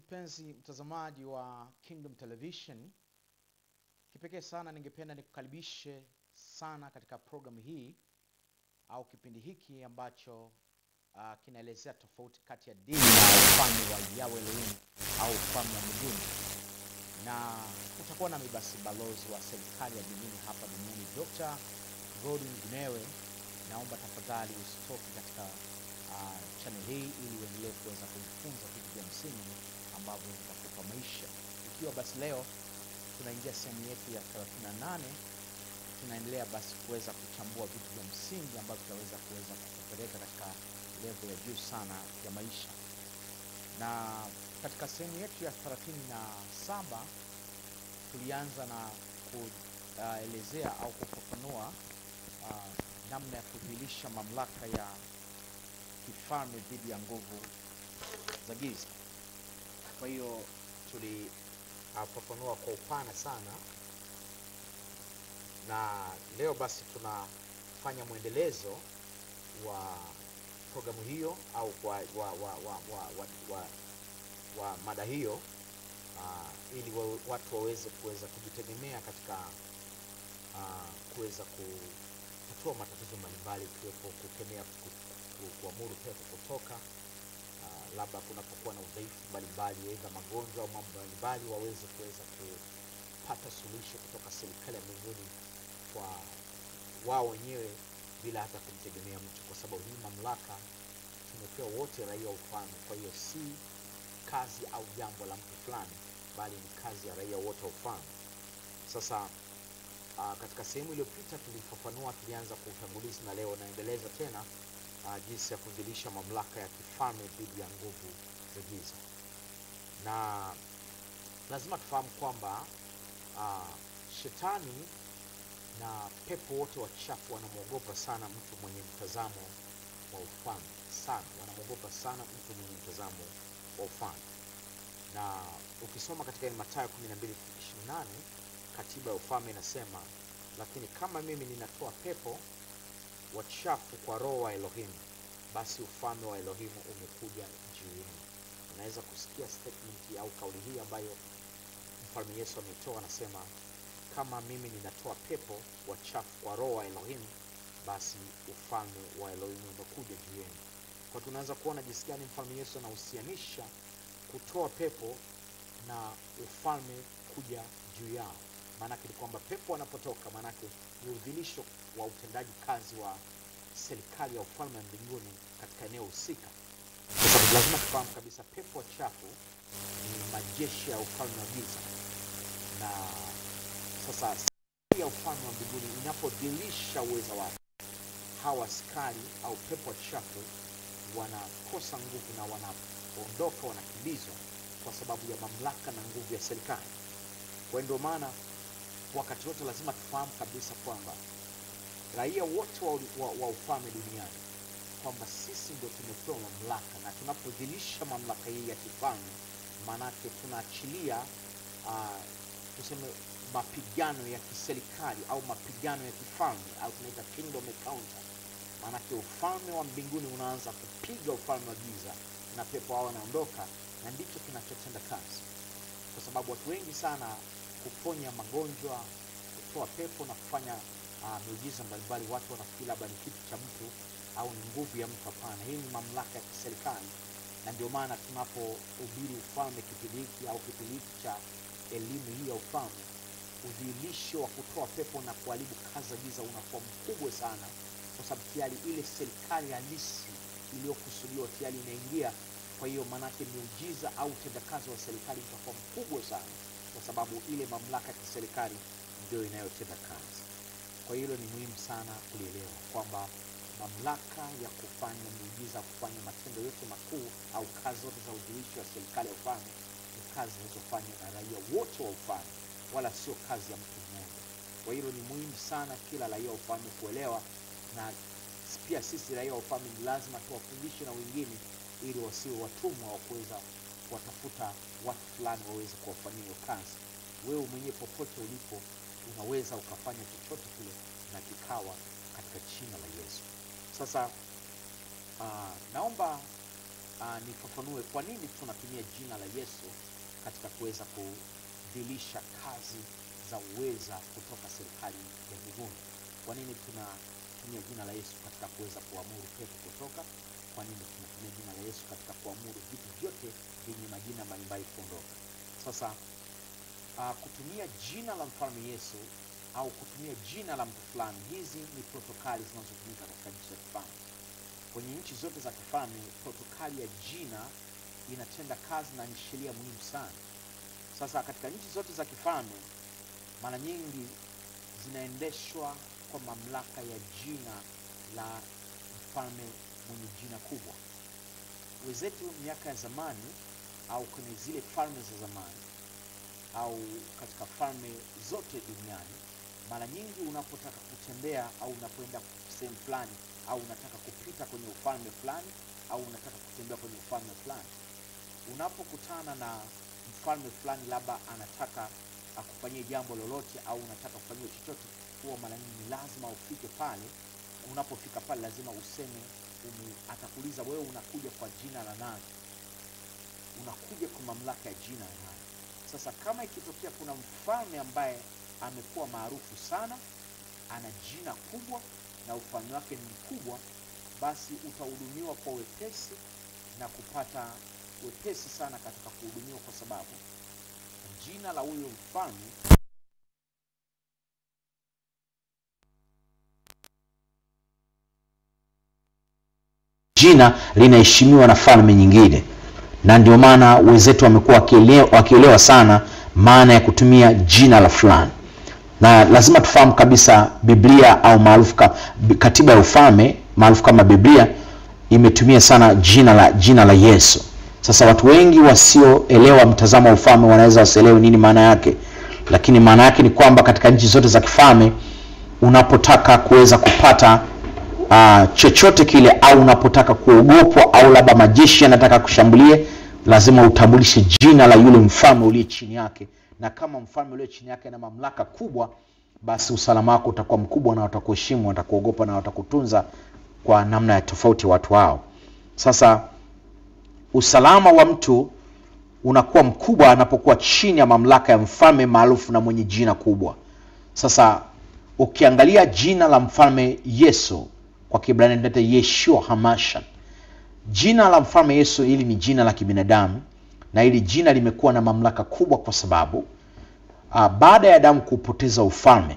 mpenzi mtazamaji wa Kingdom Television, kipekee sana ningependa nikukaribishe sana katika programu hii au kipindi hiki ambacho uh, kinaelezea tofauti kati ya dini na ufalme wa Yahweh Elohim au ufalme wa mbinguni, na utakuwa nami basi balozi wa serikali ya mbinguni hapa duniani Dr. Godwin Gunewe. Naomba tafadhali usitoke katika uh, channel hii ili uendelee kuweza kujifunza vitu vya msingi ambavyo vitakupa maisha. Ikiwa basi leo tunaingia sehemu yetu ya 38 tunaendelea basi kuweza kuchambua vitu vya msingi ambavyo vitaweza kuweza kukupeleka katika level ya juu sana ya maisha. Na katika sehemu yetu ya 37 tulianza na kuelezea au kufafanua uh, namna ya kudhihirisha mamlaka ya kifalme dhidi ya nguvu za giza. Kwa hiyo tulifafanua kwa upana sana, na leo basi tunafanya mwendelezo wa programu hiyo au wa, wa, wa, wa, wa, wa, wa, wa mada hiyo uh, ili wa, watu waweze kuweza kujitegemea katika uh, kuweza kutatua matatizo mbalimbali ikiwepo kukemea ku, ku, kuamuru pepo kutoka uh, labda kunapokuwa na udhaifu mbalimbali aidha magonjwa au mambo mbalimbali waweze kuweza kupata suluhisho kutoka serikali ya mbinguni kwa wao wenyewe bila hata kumtegemea mtu, kwa sababu hii mamlaka tumepewa wote raia wa ufalme. Kwa hiyo si kazi au jambo la mtu fulani, bali ni kazi ya raia wote wa ufalme. Sasa uh, katika sehemu iliyopita tulifafanua, tulianza kwa utangulizi, na leo naendeleza tena uh, jinsi ya kudhihirisha mamlaka ya kifalme dhidi ya nguvu za giza, na lazima tufahamu kwamba uh, shetani na pepo wote wachafu wanamwogopa sana mtu mwenye mtazamo wa ufalme sana, wanamwogopa sana mtu mwenye mtazamo wa ufalme. Na ukisoma katika ile Mathayo 12:28 katiba ya ufalme inasema, lakini kama mimi ninatoa pepo wachafu kwa roho wa Elohim, basi ufalme wa Elohimu umekuja juu yenu. Unaweza kusikia statement au kauli hii ambayo mfalme Yesu ameitoa, anasema kama mimi ninatoa pepo wachafu kwa roho wa Elohim, basi ufalme wa Elohim umekuja juu yenu. Kwa tunaanza kuona jinsi gani mfalme Yesu anahusianisha kutoa pepo na ufalme kuja juu yao. Maanake ni kwamba pepo wanapotoka, maanake ni udhilisho wa utendaji kazi wa serikali ya ufalme wa mbinguni katika eneo husika, kwa sababu lazima tufahamu kabisa pepo wachafu ni majeshi ya ufalme wa giza na sasa ya ufalme wa mbinguni inapodhihirisha uweza wake, hawa askari au pepo wachafu wanakosa nguvu na wanaondoka, wanakimbizwa kwa sababu ya mamlaka na nguvu ya serikali. Kwa hiyo ndio maana wakati wote lazima tufahamu kabisa kwamba raia wote wa, wa, wa ufalme duniani kwamba sisi ndio tumepewa mamlaka, na tunapodhihirisha mamlaka hii ya kifalme, maanake tunaachilia uh, tuseme mapigano ya kiserikali au mapigano ya kifalme au tunaita kingdom encounter. Maanake ufalme wa mbinguni unaanza kupiga ufalme wa giza na pepo hao wanaondoka, na ndicho kinachotenda kazi, kwa sababu watu wengi sana kuponya magonjwa, kutoa pepo na kufanya uh, miujiza mbalimbali, watu wanafikiri labda ni kitu cha mtu au ni nguvu ya mtu. Hapana, hii ni mamlaka ya kiserikali, na ndio maana tunapohubiri ufalme kipindi hiki au kipindi hiki cha elimu hii ya ufalme udhihirisho wa kutoa pepo na kuharibu kazi za giza unakuwa mkubwa sana, kwa sababu tayari ile serikali halisi iliyokusudiwa tayari inaingia. Kwa hiyo maanake miujiza au utendakazi wa serikali utakuwa mkubwa sana, kwa sababu ile mamlaka ya kiserikali ndio inayotenda kazi. Kwa hiyo hilo ni muhimu sana kulielewa kwamba mamlaka ya kufanya miujiza, kufanya matendo yote makuu au kazi zote za udhihirisho wa serikali ya ufalme ni kazi zinazofanywa na raia wote wa ufalme wala sio kazi ya mtu mmoja. Kwa hilo ni muhimu sana kila raia wa ufalme kuelewa, na pia sisi raia wa ufalme ni lazima tuwafundishe na wengine, ili wasiwe watumwa wa kuweza kuwatafuta watu fulani waweze kuwafanyia hiyo kazi. Wewe mwenyewe popote ulipo unaweza ukafanya chochote kile na kikawa katika jina la Yesu. Sasa uh, naomba uh, nifafanue kwa nini tunatumia jina la Yesu katika kuweza kudhilisha kazi za uweza kutoka serikali ya mbinguni. Kwa nini tunatumia jina la Yesu katika kuweza kuamuru pepo kutoka? Kwa nini tunatumia jina la Yesu katika kuamuru vitu vyote vyenye majina mbalimbali kuondoka? Sasa uh, kutumia jina la mfalme Yesu au kutumia jina la mtu fulani, hizi ni protokali zinazotumika katika nchi za kifalme. Kwenye nchi zote za kifalme, protokali ya jina inatenda kazi na ni sheria muhimu sana. Sasa katika nchi zote za kifalme, mara nyingi zinaendeshwa kwa mamlaka ya jina la mfalme mwenye jina kubwa. Wenzetu miaka ya zamani au kwenye zile falme za zamani au katika falme zote duniani, mara nyingi unapotaka kutembea au unapoenda sehemu fulani au unataka kupita kwenye ufalme fulani au unataka kutembea kwenye ufalme fulani, unapokutana na mfalme fulani, labda anataka akufanyie jambo lolote au unataka kufanyia chochote, huwa mara nyingi ni lazima ufike pale. Unapofika pale, lazima useme ume, atakuuliza wewe unakuja kwa jina la nani? Unakuja kwa mamlaka ya jina la nani? Sasa kama ikitokea kuna mfalme ambaye amekuwa maarufu sana, ana jina kubwa na ufalme wake ni mkubwa, basi utahudumiwa kwa wepesi na kupata wepesi sana katika kuhudumiwa, kwa sababu jina la huyo mfalme jina linaheshimiwa na falme nyingine, na ndio maana wenzetu wamekuwa wakielewa, wakielewa sana maana ya kutumia jina la fulani, na lazima tufahamu kabisa Biblia au maarufu ka, katiba ya ufalme maarufu kama Biblia imetumia sana jina la jina la Yesu. Sasa watu wengi wasioelewa mtazamo wa ufalme wanaweza wasielewe nini maana yake, lakini maana yake ni kwamba katika nchi zote za kifalme unapotaka kuweza kupata uh, chochote kile au unapotaka kuogopwa au labda majeshi yanataka kushambulie, lazima utambulishe jina la yule mfalme uliye chini yake, na kama mfalme uliye chini yake na mamlaka kubwa, basi usalama wako utakuwa mkubwa na watakuheshimu, watakuogopa na watakutunza kwa namna ya tofauti watu wao. Sasa usalama wa mtu unakuwa mkubwa anapokuwa chini ya mamlaka ya mfalme maarufu na mwenye jina kubwa. Sasa ukiangalia jina la mfalme Yesu kwa Kiebrania inaitwa Yeshua Hamashiach. Jina la mfalme Yesu hili ni jina la kibinadamu, na hili jina limekuwa na mamlaka kubwa kwa sababu uh, baada ya Adamu kupoteza ufalme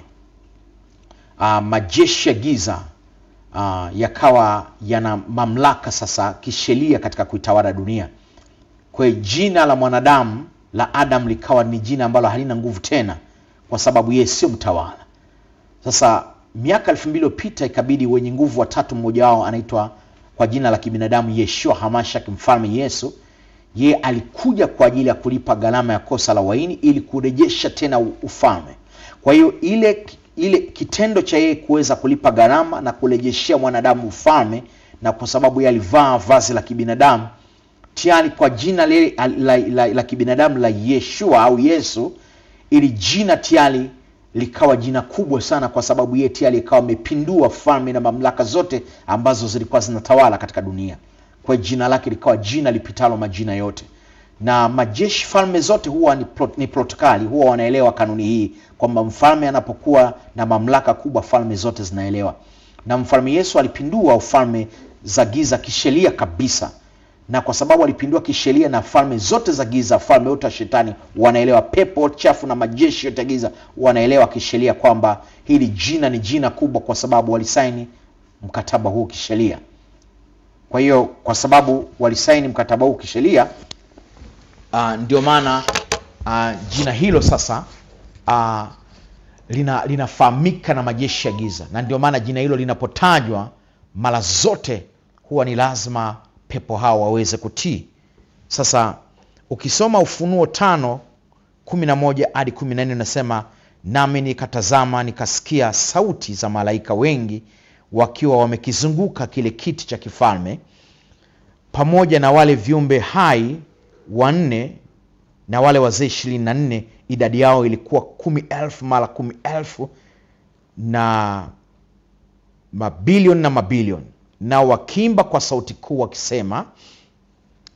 uh, majeshi ya giza uh, yakawa yana mamlaka sasa kisheria katika kuitawala dunia. Kwa hiyo jina la mwanadamu la Adam likawa ni jina ambalo halina nguvu tena, kwa sababu yeye sio mtawala. Sasa miaka elfu mbili iliyopita ikabidi wenye nguvu watatu, mmoja wao anaitwa kwa jina la kibinadamu Yeshua Hamashiach, mfalme Yesu. Ye alikuja kwa ajili ya kulipa gharama ya kosa la waini ili kurejesha tena ufalme. Kwa hiyo ile ile kitendo cha yeye kuweza kulipa gharama na kurejeshea mwanadamu ufalme, na kwa sababu yeye alivaa vazi la kibinadamu tayari kwa jina lile la, la, la, la kibinadamu la Yeshua au Yesu, ili jina tayari likawa jina kubwa sana, kwa sababu yeye tayari ikawa amepindua falme na mamlaka zote ambazo zilikuwa zinatawala katika dunia. Kwa jina lake likawa jina lipitalo majina yote, na majeshi falme zote huwa ni, pro, ni protokali, huwa wanaelewa kanuni hii kwamba mfalme anapokuwa na mamlaka kubwa, falme zote zinaelewa. Na mfalme Yesu alipindua ufalme za giza kisheria kabisa na kwa sababu alipindua kisheria na falme zote za giza, falme yote ya shetani wanaelewa, pepo chafu na majeshi yote ya giza wanaelewa kisheria kwamba hili jina ni jina kubwa, kwa sababu walisaini mkataba huu kisheria. Kwa hiyo kwa sababu walisaini mkataba huu kisheria, uh, ndio maana uh, jina hilo sasa uh, lina linafahamika na majeshi ya giza, na ndio maana jina hilo linapotajwa mara zote huwa ni lazima pepo hao waweze kutii. Sasa ukisoma Ufunuo tano kumi na moja hadi kumi na nne unasema nami nikatazama, nikasikia sauti za malaika wengi wakiwa wamekizunguka kile kiti cha kifalme pamoja na wale viumbe hai wanne na wale wazee ishirini na nne idadi yao ilikuwa kumi elfu mara kumi elfu na mabilioni na mabilioni nao wakiimba kwa sauti kuu wakisema,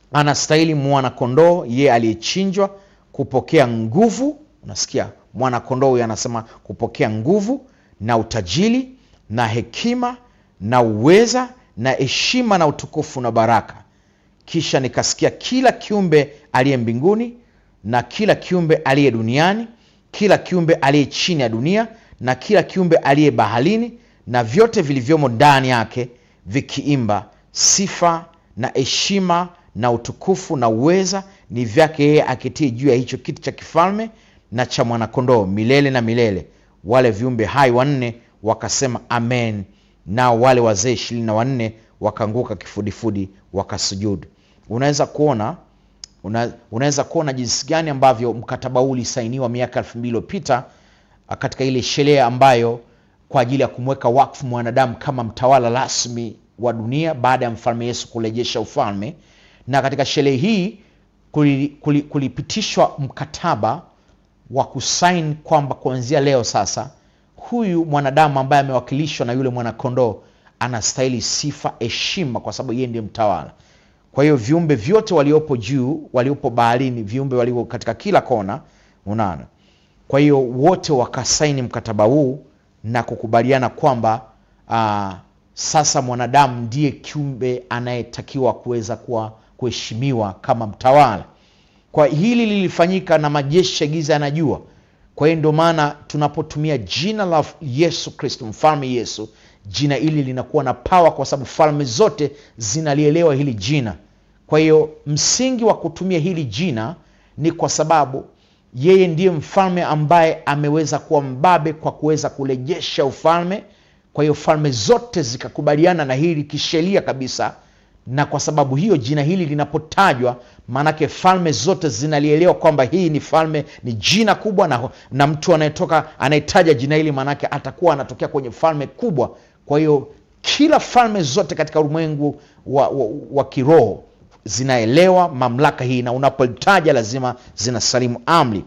anastahili mwana kondoo yeye aliyechinjwa kupokea nguvu unasikia mwana kondoo huyo anasema kupokea nguvu na utajiri na hekima na uweza na heshima na utukufu na baraka kisha nikasikia kila kiumbe aliye mbinguni na kila kiumbe aliye duniani kila kiumbe aliye chini ya dunia na kila kiumbe aliye baharini na vyote vilivyomo ndani yake vikiimba sifa na heshima na utukufu na uweza ni vyake yeye akitii juu ya hicho kiti cha kifalme na cha mwanakondoo milele na milele wale viumbe hai wanne wakasema amen nao wale wazee ishirini na wanne wakaanguka kifudifudi wakasujudu unaweza kuona una, unaweza kuona jinsi gani ambavyo mkataba huu ulisainiwa miaka elfu mbili iliyopita ah, katika ile sherehe ambayo kwa ajili ya kumweka wakfu mwanadamu kama mtawala rasmi wa dunia baada ya mfalme yesu kurejesha ufalme na katika sherehe hii kuli- kuli- kulipitishwa mkataba wa kusain kwamba kuanzia leo sasa huyu mwanadamu ambaye amewakilishwa na yule mwanakondoo anastahili sifa heshima kwa sababu yeye ndiye mtawala kwa hiyo viumbe vyote waliopo juu waliopo baharini viumbe walio katika kila kona unaona kwa hiyo wote wakasaini mkataba huu na kukubaliana kwamba uh, sasa mwanadamu ndiye kiumbe anayetakiwa kuweza kuwa kuheshimiwa kama mtawala kwa hili lilifanyika na majeshi ya giza yanajua kwa hiyo ndio maana tunapotumia jina la yesu kristo mfalme yesu jina hili linakuwa na pawa kwa sababu falme zote zinalielewa hili jina kwa hiyo msingi wa kutumia hili jina ni kwa sababu yeye ndiye mfalme ambaye ameweza kuwa mbabe kwa kuweza kurejesha ufalme kwa hiyo falme zote zikakubaliana na hili kisheria kabisa na kwa sababu hiyo jina hili linapotajwa maanake falme zote zinalielewa kwamba hii ni falme ni jina kubwa na, na mtu anayetoka anayetaja jina hili maanake atakuwa anatokea kwenye falme kubwa kwa hiyo kila falme zote katika ulimwengu wa, wa, wa kiroho zinaelewa mamlaka hii na unapolitaja lazima zinasalimu amri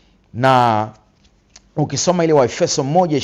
na ukisoma ile waefeso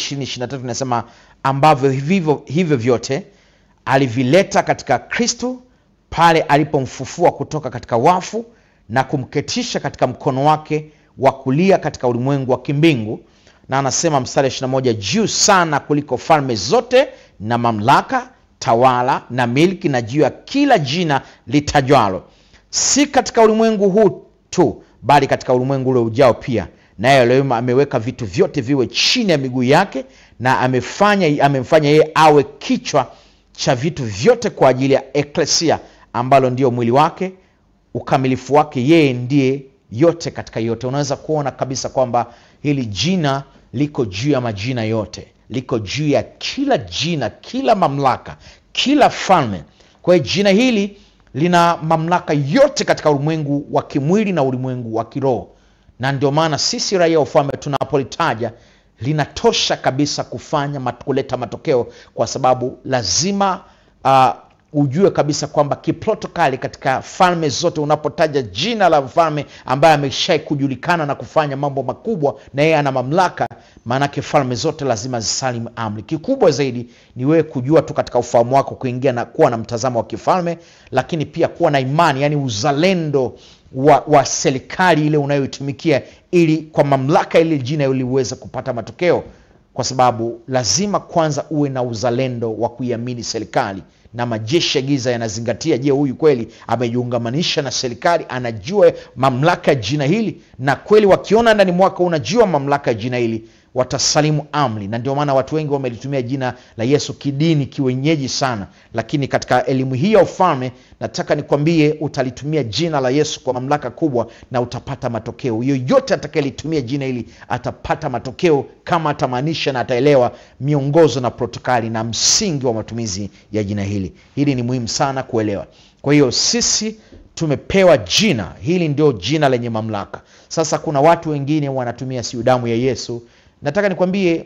1 inasema ambavyo hivyo, hivyo vyote alivileta katika kristo pale alipomfufua kutoka katika wafu na kumketisha katika mkono wake wa kulia katika ulimwengu wa kimbingu na anasema mstari 21 juu sana kuliko falme zote na mamlaka tawala na milki na juu ya kila jina litajwalo si katika ulimwengu huu tu bali katika ulimwengu ule ujao pia naye leo ameweka vitu vyote viwe chini ya miguu yake na amefanya amemfanya yeye awe kichwa cha vitu vyote kwa ajili ya eklesia ambalo ndio mwili wake ukamilifu wake yeye ndiye yote katika yote unaweza kuona kabisa kwamba hili jina liko juu ya majina yote liko juu ya kila jina kila mamlaka kila falme kwa hiyo jina hili lina mamlaka yote katika ulimwengu wa kimwili na ulimwengu wa kiroho na ndio maana sisi raia wa ufalme tunapolitaja linatosha kabisa kufanya mat, kuleta matokeo kwa sababu lazima uh, ujue kabisa kwamba kiprotokali katika falme zote unapotaja jina la mfalme ambaye ameshai kujulikana na kufanya mambo makubwa na yeye ana mamlaka maanake falme zote lazima zisalimu amri kikubwa zaidi ni wewe kujua tu katika ufahamu wako kuingia na kuwa na mtazamo wa kifalme lakini pia kuwa na imani yani uzalendo wa, wa serikali ile unayoitumikia ili kwa mamlaka ile jina ili uweze kupata matokeo kwa sababu lazima kwanza uwe na uzalendo wa kuiamini serikali na majeshi ya giza yanazingatia je huyu kweli amejiungamanisha na serikali anajua mamlaka ya jina hili na kweli wakiona ndani mwaka unajua mamlaka ya jina hili watasalimu amri na ndio maana watu wengi wamelitumia jina la yesu kidini kiwenyeji sana lakini katika elimu hii ya ufalme nataka nikwambie utalitumia jina la yesu kwa mamlaka kubwa na utapata matokeo yoyote atakayelitumia jina hili atapata matokeo kama atamaanisha na ataelewa miongozo na protokali na msingi wa matumizi ya jina hili hili ni muhimu sana kuelewa kwa hiyo sisi tumepewa jina hili ndio jina lenye mamlaka sasa kuna watu wengine wanatumia siu damu ya yesu nataka nikwambie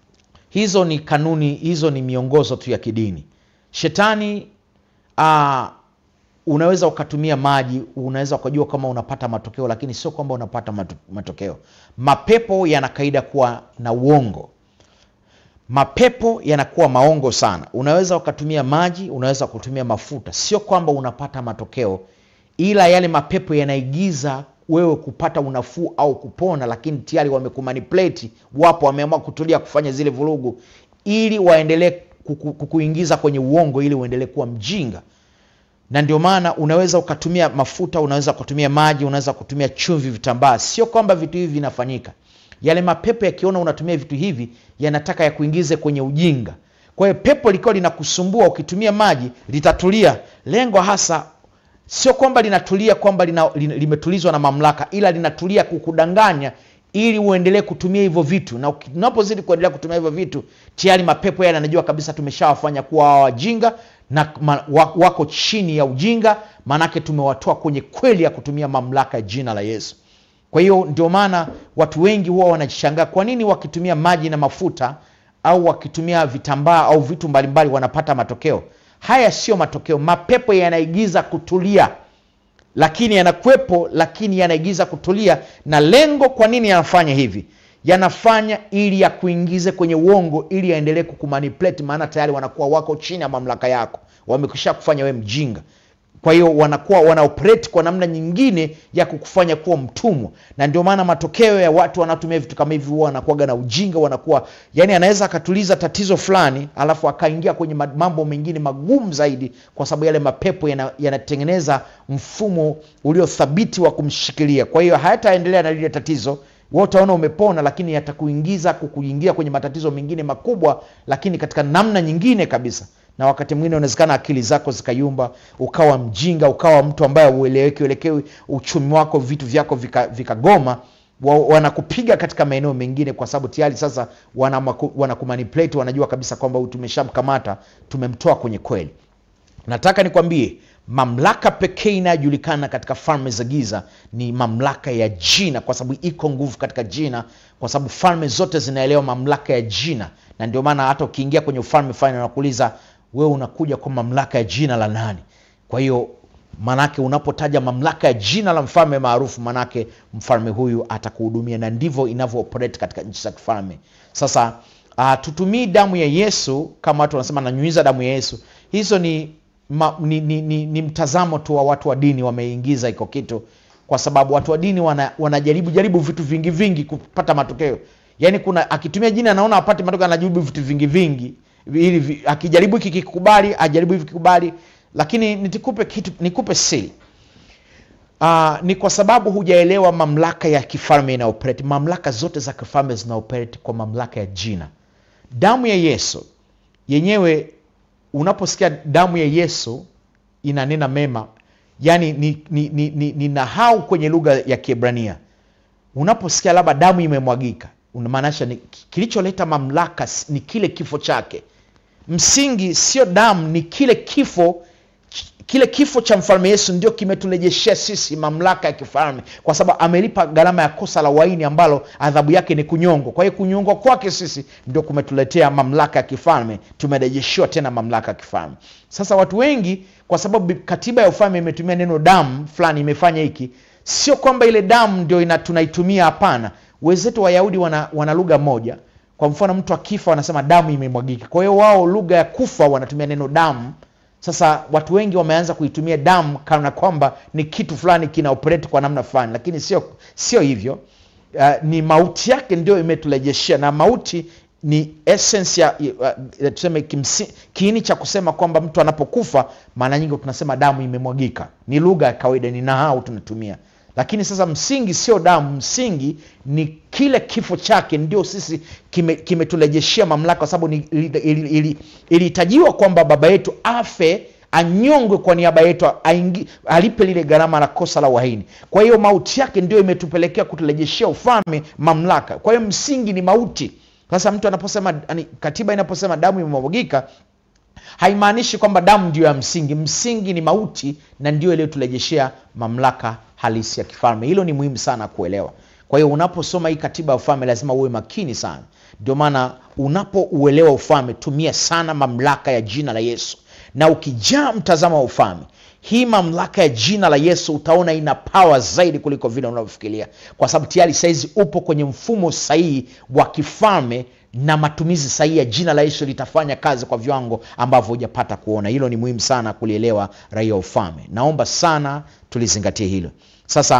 hizo ni kanuni hizo ni miongozo tu ya kidini shetani uh, unaweza ukatumia maji unaweza ukajua kama unapata matokeo lakini sio kwamba unapata matokeo mapepo yana kaida kuwa na uongo mapepo yanakuwa maongo sana unaweza ukatumia maji unaweza kutumia mafuta sio kwamba unapata matokeo ila yale mapepo yanaigiza wewe kupata unafuu au kupona lakini tayari wamekumanipulate wapo wameamua kutulia kufanya zile vurugu ili waendelee kuku- kukuingiza kwenye uongo ili uendelee kuwa mjinga na ndio maana unaweza ukatumia mafuta unaweza ukatumia maji unaweza kutumia chumvi vitambaa sio kwamba vitu hivi vinafanyika yale mapepo yakiona unatumia vitu hivi yanataka yakuingize kwenye ujinga kwa hiyo pepo likiwa linakusumbua ukitumia maji litatulia lengo hasa sio kwamba linatulia kwamba lina, lina, limetulizwa na mamlaka ila linatulia kukudanganya ili uendelee kutumia hivyo vitu na uki- unapozidi kuendelea kutumia hivyo vitu tayari mapepo yale yanajua kabisa tumeshawafanya kuwa hawa wajinga na ma, wa, wako chini ya ujinga maanake tumewatoa kwenye kweli ya kutumia mamlaka ya jina la yesu kwa hiyo ndio maana watu wengi huwa wanajishangaa kwa nini wakitumia maji na mafuta au wakitumia vitambaa au vitu mbalimbali wanapata matokeo haya sio matokeo mapepo yanaigiza kutulia lakini yanakuwepo lakini yanaigiza kutulia na lengo kwa nini yanafanya hivi yanafanya ili yakuingize kwenye uongo ili yaendelee kukumanipulate maana tayari wanakuwa wako chini ya mamlaka yako wamekisha kufanya we mjinga kwa hiyo wanakuwa wanaoperate kwa namna nyingine ya kukufanya kuwa mtumwa na ndio maana matokeo ya watu wanaotumia vitu kama hivi huwa wanakuwaga na ujinga wanakuwa yani anaweza akatuliza tatizo fulani alafu akaingia kwenye ma- mambo mengine magumu zaidi kwa sababu yale mapepo yana- yanatengeneza mfumo uliothabiti wa kumshikilia kwa hiyo hayataendelea na lile tatizo wewe utaona umepona lakini yatakuingiza kukuingia kwenye matatizo mengine makubwa lakini katika namna nyingine kabisa na wakati mwingine unawezekana akili zako zikayumba ukawa mjinga ukawa mtu ambaye ueleweki uelekewi uchumi wako vitu vyako vikagoma vika vikagoma, wa, wanakupiga katika maeneo mengine kwa sababu tayari sasa wanamaku- wanakumanipulate wanajua kabisa kwamba huyu tumeshamkamata tumemtoa kwenye kweli nataka nikwambie mamlaka pekee inayojulikana katika falme za giza ni mamlaka ya jina kwa sababu iko nguvu katika jina kwa sababu falme zote zinaelewa mamlaka ya jina na ndio maana hata ukiingia kwenye ufalme fulani wanakuuliza wewe unakuja kwa mamlaka ya jina la nani kwa hiyo manake unapotaja mamlaka ya jina la mfalme maarufu manake mfalme huyu atakuhudumia na ndivyo inavyo operate katika nchi za kifalme sasa uh, tutumii damu ya yesu kama watu wanasema nanyunyiza damu ya yesu hizo ni, ma, ni, ni, ni, ni mtazamo tu wa watu wa dini wameingiza iko kitu kwa sababu watu wa dini wana, wanajaribu jaribu vitu vingi vingi kupata matokeo yaani kuna akitumia jina anaona apate matokeo anajaribu vitu vingi vingi ili vi- akijaribu hiki kikubali ajaribu hivi kikubali lakini nitikupe kitu nikupe siri Uh, ni kwa sababu hujaelewa mamlaka ya kifalme inaoperate mamlaka zote za kifalme zinaoperate kwa mamlaka ya jina damu ya yesu yenyewe unaposikia damu ya yesu inanena mema yani ni, ni, ni, ni, ni nahau kwenye lugha ya kiebrania unaposikia labda damu imemwagika unamaanisha ni kilicholeta mamlaka s- ni kile kifo chake msingi sio damu ni kile kifo kile kifo cha mfalme yesu ndio kimetulejeshea sisi mamlaka ya kifalme kwa sababu amelipa gharama ya kosa la waini ambalo adhabu yake ni kunyongwa kwa hiyo kunyongwa kwake sisi ndio kumetuletea mamlaka ya kifalme tumerejeshiwa tena mamlaka ya kifalme sasa watu wengi kwa sababu katiba ya ufalme imetumia neno damu fulani imefanya hiki sio kwamba ile damu ndio ina, tunaitumia hapana wenzetu wayahudi wana, wana lugha moja kwa mfano mtu akifa wanasema damu imemwagika kwa hiyo wao lugha ya kufa wanatumia neno damu sasa watu wengi wameanza kuitumia damu kana kwamba ni kitu fulani kina operate kwa namna fulani lakini sio sio hivyo uh, ni mauti yake ndio imetulejeshea na mauti ni essence ya uh, tuseme kimsi, kiini cha kusema kwamba mtu anapokufa maana nyingi tunasema damu imemwagika ni lugha ya kawaida ni nahau tunatumia lakini sasa msingi sio damu msingi ni kile kifo chake ndio sisi kimetulejeshea kime mamlaka kwa sababu ilihitajiwa ili, ili, ili, ili kwamba baba yetu afe anyongwe kwa niaba yetu aingi, alipe lile gharama la kosa la uhaini kwa hiyo mauti yake ndio imetupelekea kutulejeshea ufalme mamlaka kwa hiyo msingi ni mauti sasa mtu anaposema katiba inaposema damu imemwagika haimaanishi kwamba damu ndio ya msingi msingi ni mauti na ndio iliyotulejeshea mamlaka halisi ya kifalme hilo ni muhimu sana kuelewa kwa hiyo unaposoma hii katiba ya ufalme lazima uwe makini sana ndio maana unapouelewa ufalme tumia sana mamlaka ya jina la yesu na ukijaa mtazamo wa ufalme hii mamlaka ya jina la yesu utaona ina pawa zaidi kuliko vile unavyofikiria kwa sababu tayari sahizi upo kwenye mfumo sahihi wa kifalme na matumizi sahihi ya jina la yesu litafanya kazi kwa viwango ambavyo hujapata kuona hilo ni muhimu sana kulielewa raia wa ufalme naomba sana tulizingatie hilo sasa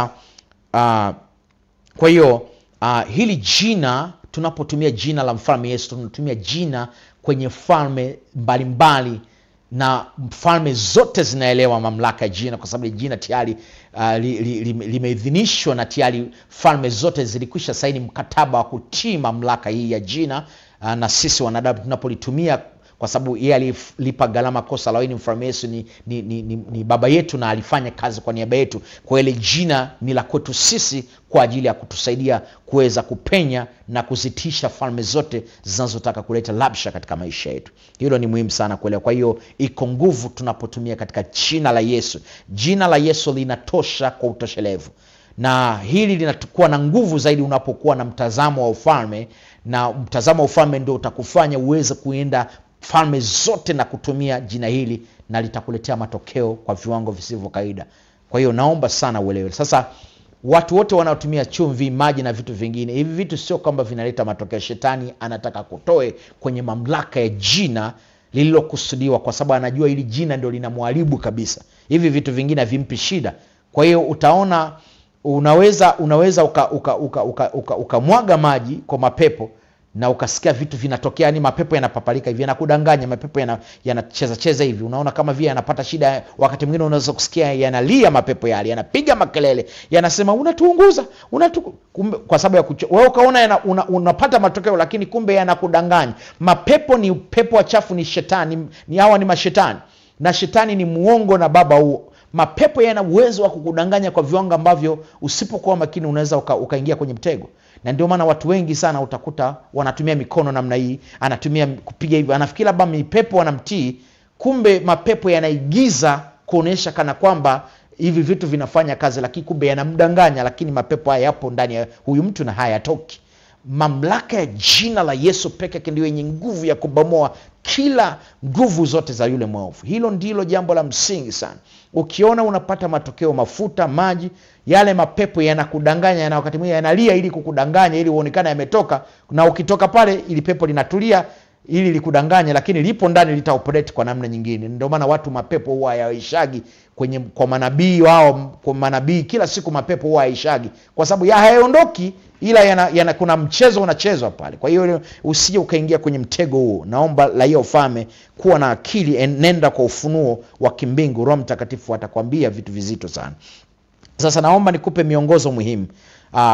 uh, kwa hiyo uh, hili jina tunapotumia jina la mfalme yesu tunatumia jina kwenye falme mbalimbali na falme zote zinaelewa mamlaka ya jina kwa sababu jina tayari uh, li, li, li, limeidhinishwa na tayari falme zote zilikwisha saini mkataba wa kutii mamlaka hii ya jina uh, na sisi wanadamu tunapolitumia kwa sababu yeye alilipa gharama kosa la mfalme yesu ni, ni, ni, ni, ni baba yetu na alifanya kazi kwa niaba yetu kwa ile jina ni la kwetu sisi kwa ajili ya kutusaidia kuweza kupenya na kuzitisha falme zote zinazotaka kuleta labsha katika maisha yetu hilo ni muhimu sana kuelewa kwa hiyo iko nguvu tunapotumia katika jina la yesu jina la yesu linatosha kwa utoshelevu na hili linakuwa na nguvu zaidi unapokuwa na mtazamo wa ufalme na mtazamo wa ufalme ndio utakufanya uweze kuenda falme zote na kutumia jina hili na litakuletea matokeo kwa viwango visivyo kawaida kwa hiyo naomba sana uelewe sasa watu wote wanaotumia chumvi maji na vitu vingine hivi vitu sio kwamba vinaleta matokeo shetani anataka kutoe kwenye mamlaka ya jina lililokusudiwa kwa sababu anajua hili jina ndio linamwharibu kabisa hivi vitu vingine havimpi shida kwa hiyo utaona unaweza unaweza ukamwaga uka, uka, uka, uka, uka maji kwa mapepo na ukasikia vitu vinatokea yani mapepo yanapapalika hivi yanakudanganya mapepo yanacheza yana cheza hivi unaona kama vile yanapata shida wakati mwingine unaweza kusikia yanalia mapepo yale yanapiga makelele yanasema unatuunguza unatu... kumbe, kwa sababu ya kucho... wewe ukaona yana, una, unapata matokeo lakini kumbe yanakudanganya mapepo ni pepo wachafu ni shetani ni hawa ni mashetani na shetani ni muongo na baba huo mapepo yana uwezo wa kukudanganya kwa viwango ambavyo usipokuwa makini unaweza uka, ukaingia kwenye mtego na ndio maana watu wengi sana utakuta wanatumia mikono namna hii anatumia kupiga hivyo anafikiri labda mipepo wanamtii kumbe mapepo yanaigiza kuonyesha kana kwamba hivi vitu vinafanya kazi lakini kumbe yanamdanganya lakini mapepo haya yapo ndani ya huyu mtu na hayatoki mamlaka ya jina la yesu peke yake ndio yenye nguvu ya kubomoa kila nguvu zote za yule mwovu hilo ndilo jambo la msingi sana ukiona unapata matokeo mafuta maji yale mapepo yanakudanganya na wakati mwingine yanalia ili kukudanganya ili uonekane yametoka na ukitoka pale ili pepo linatulia ili likudanganya lakini lipo ndani litaoperate kwa namna nyingine ndio maana watu mapepo huwa hayaishagi kwenye kwa manabii wao kwa manabii kila siku mapepo huwa hayaishagi kwa sababu ya hayaondoki ila yana, yana, kuna mchezo unachezwa pale kwa hiyo usije ukaingia kwenye mtego huo naomba raia ufame kuwa na akili nenda kwa ufunuo wa kimbingu roho mtakatifu atakwambia vitu vizito sana sasa naomba nikupe miongozo muhimu uh,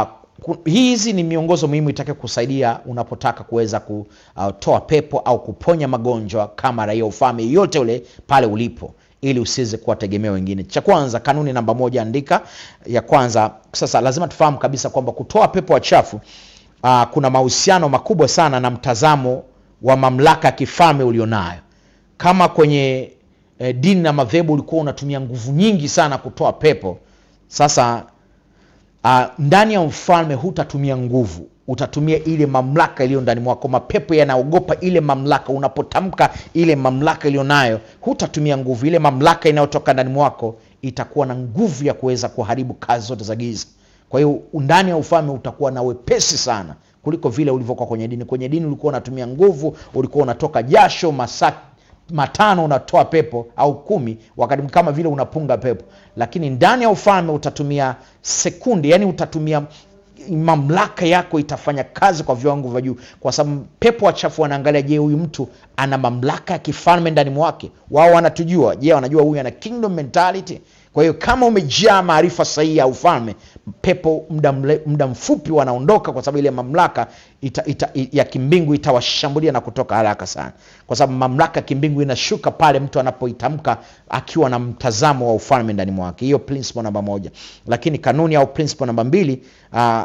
hizi ni miongozo muhimu itake kusaidia unapotaka kuweza kutoa uh, pepo au kuponya magonjwa kama raia ufame yote ule pale ulipo ili usiweze kuwategemea wengine cha kwanza kanuni namba moja andika ya kwanza sasa lazima tufahamu kabisa kwamba kutoa pepo wachafu uh, kuna mahusiano makubwa sana na mtazamo wa mamlaka ya kifalme ulionayo kama kwenye eh, dini na madhehebu ulikuwa unatumia nguvu nyingi sana kutoa pepo sasa uh, ndani ya mfalme hutatumia nguvu utatumia ile mamlaka iliyo ndani mwako mapepo yanaogopa ile mamlaka unapotamka ile mamlaka iliyo nayo hutatumia nguvu ile mamlaka inayotoka ndani mwako itakuwa na nguvu ya kuweza kuharibu kazi zote za giza kwa hiyo ndani ya ufalme utakuwa na wepesi sana kuliko vile ulivyokuwa kwenye dini kwenye dini ulikuwa unatumia nguvu ulikuwa unatoka jasho masaa matano unatoa pepo au kumi wakati kama vile unapunga pepo lakini ndani ya ufalme utatumia sekundi yani utatumia mamlaka yako itafanya kazi kwa viwango vya juu kwa sababu pepo wachafu wanaangalia je huyu mtu ana mamlaka ya kifalme ndani mwake wao wanatujua je wanajua huyu ana kingdom mentality kwa hiyo kama umejaa maarifa sahihi ya ufalme pepo muda, muda mfupi wanaondoka kwa sababu ile mamlaka ita, ita, ya kimbingu itawashambulia na kutoka haraka sana kwa sababu mamlaka ya kimbingu inashuka pale mtu anapoitamka akiwa na mtazamo wa ufalme ndani mwake hiyo principle namba moja lakini kanuni au principle namba mbili uh,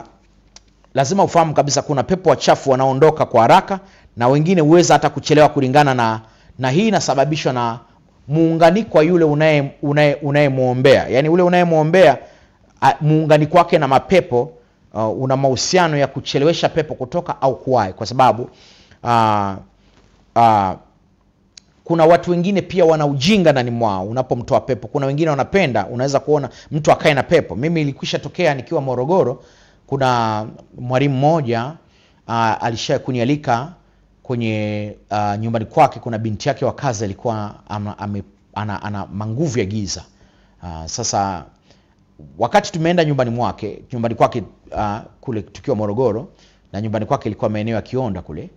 lazima ufahamu kabisa kuna pepo wachafu wanaondoka kwa haraka na wengine huweza hata kuchelewa kulingana na na hii inasababishwa na muunganiko wa yule unayemwombea yaani ule unayemwombea muunganiko wake na mapepo uh, una mahusiano ya kuchelewesha pepo kutoka au kuwahi kwa sababu uh, uh, kuna watu wengine pia wana ujinga ndani mwao unapomtoa pepo kuna wengine wanapenda unaweza kuona mtu akae na pepo mimi ilikwisha tokea nikiwa morogoro kuna mwalimu mmoja uh, alisha kunialika kwenye uh, nyumbani kwake kuna binti yake wa kazi alikuwa ama, ame, ana, ana manguvu ya giza uh, sasa wakati tumeenda nyumbani mwake nyumbani kwake uh, kule tukiwa morogoro na nyumbani kwake ilikuwa maeneo ya kionda kule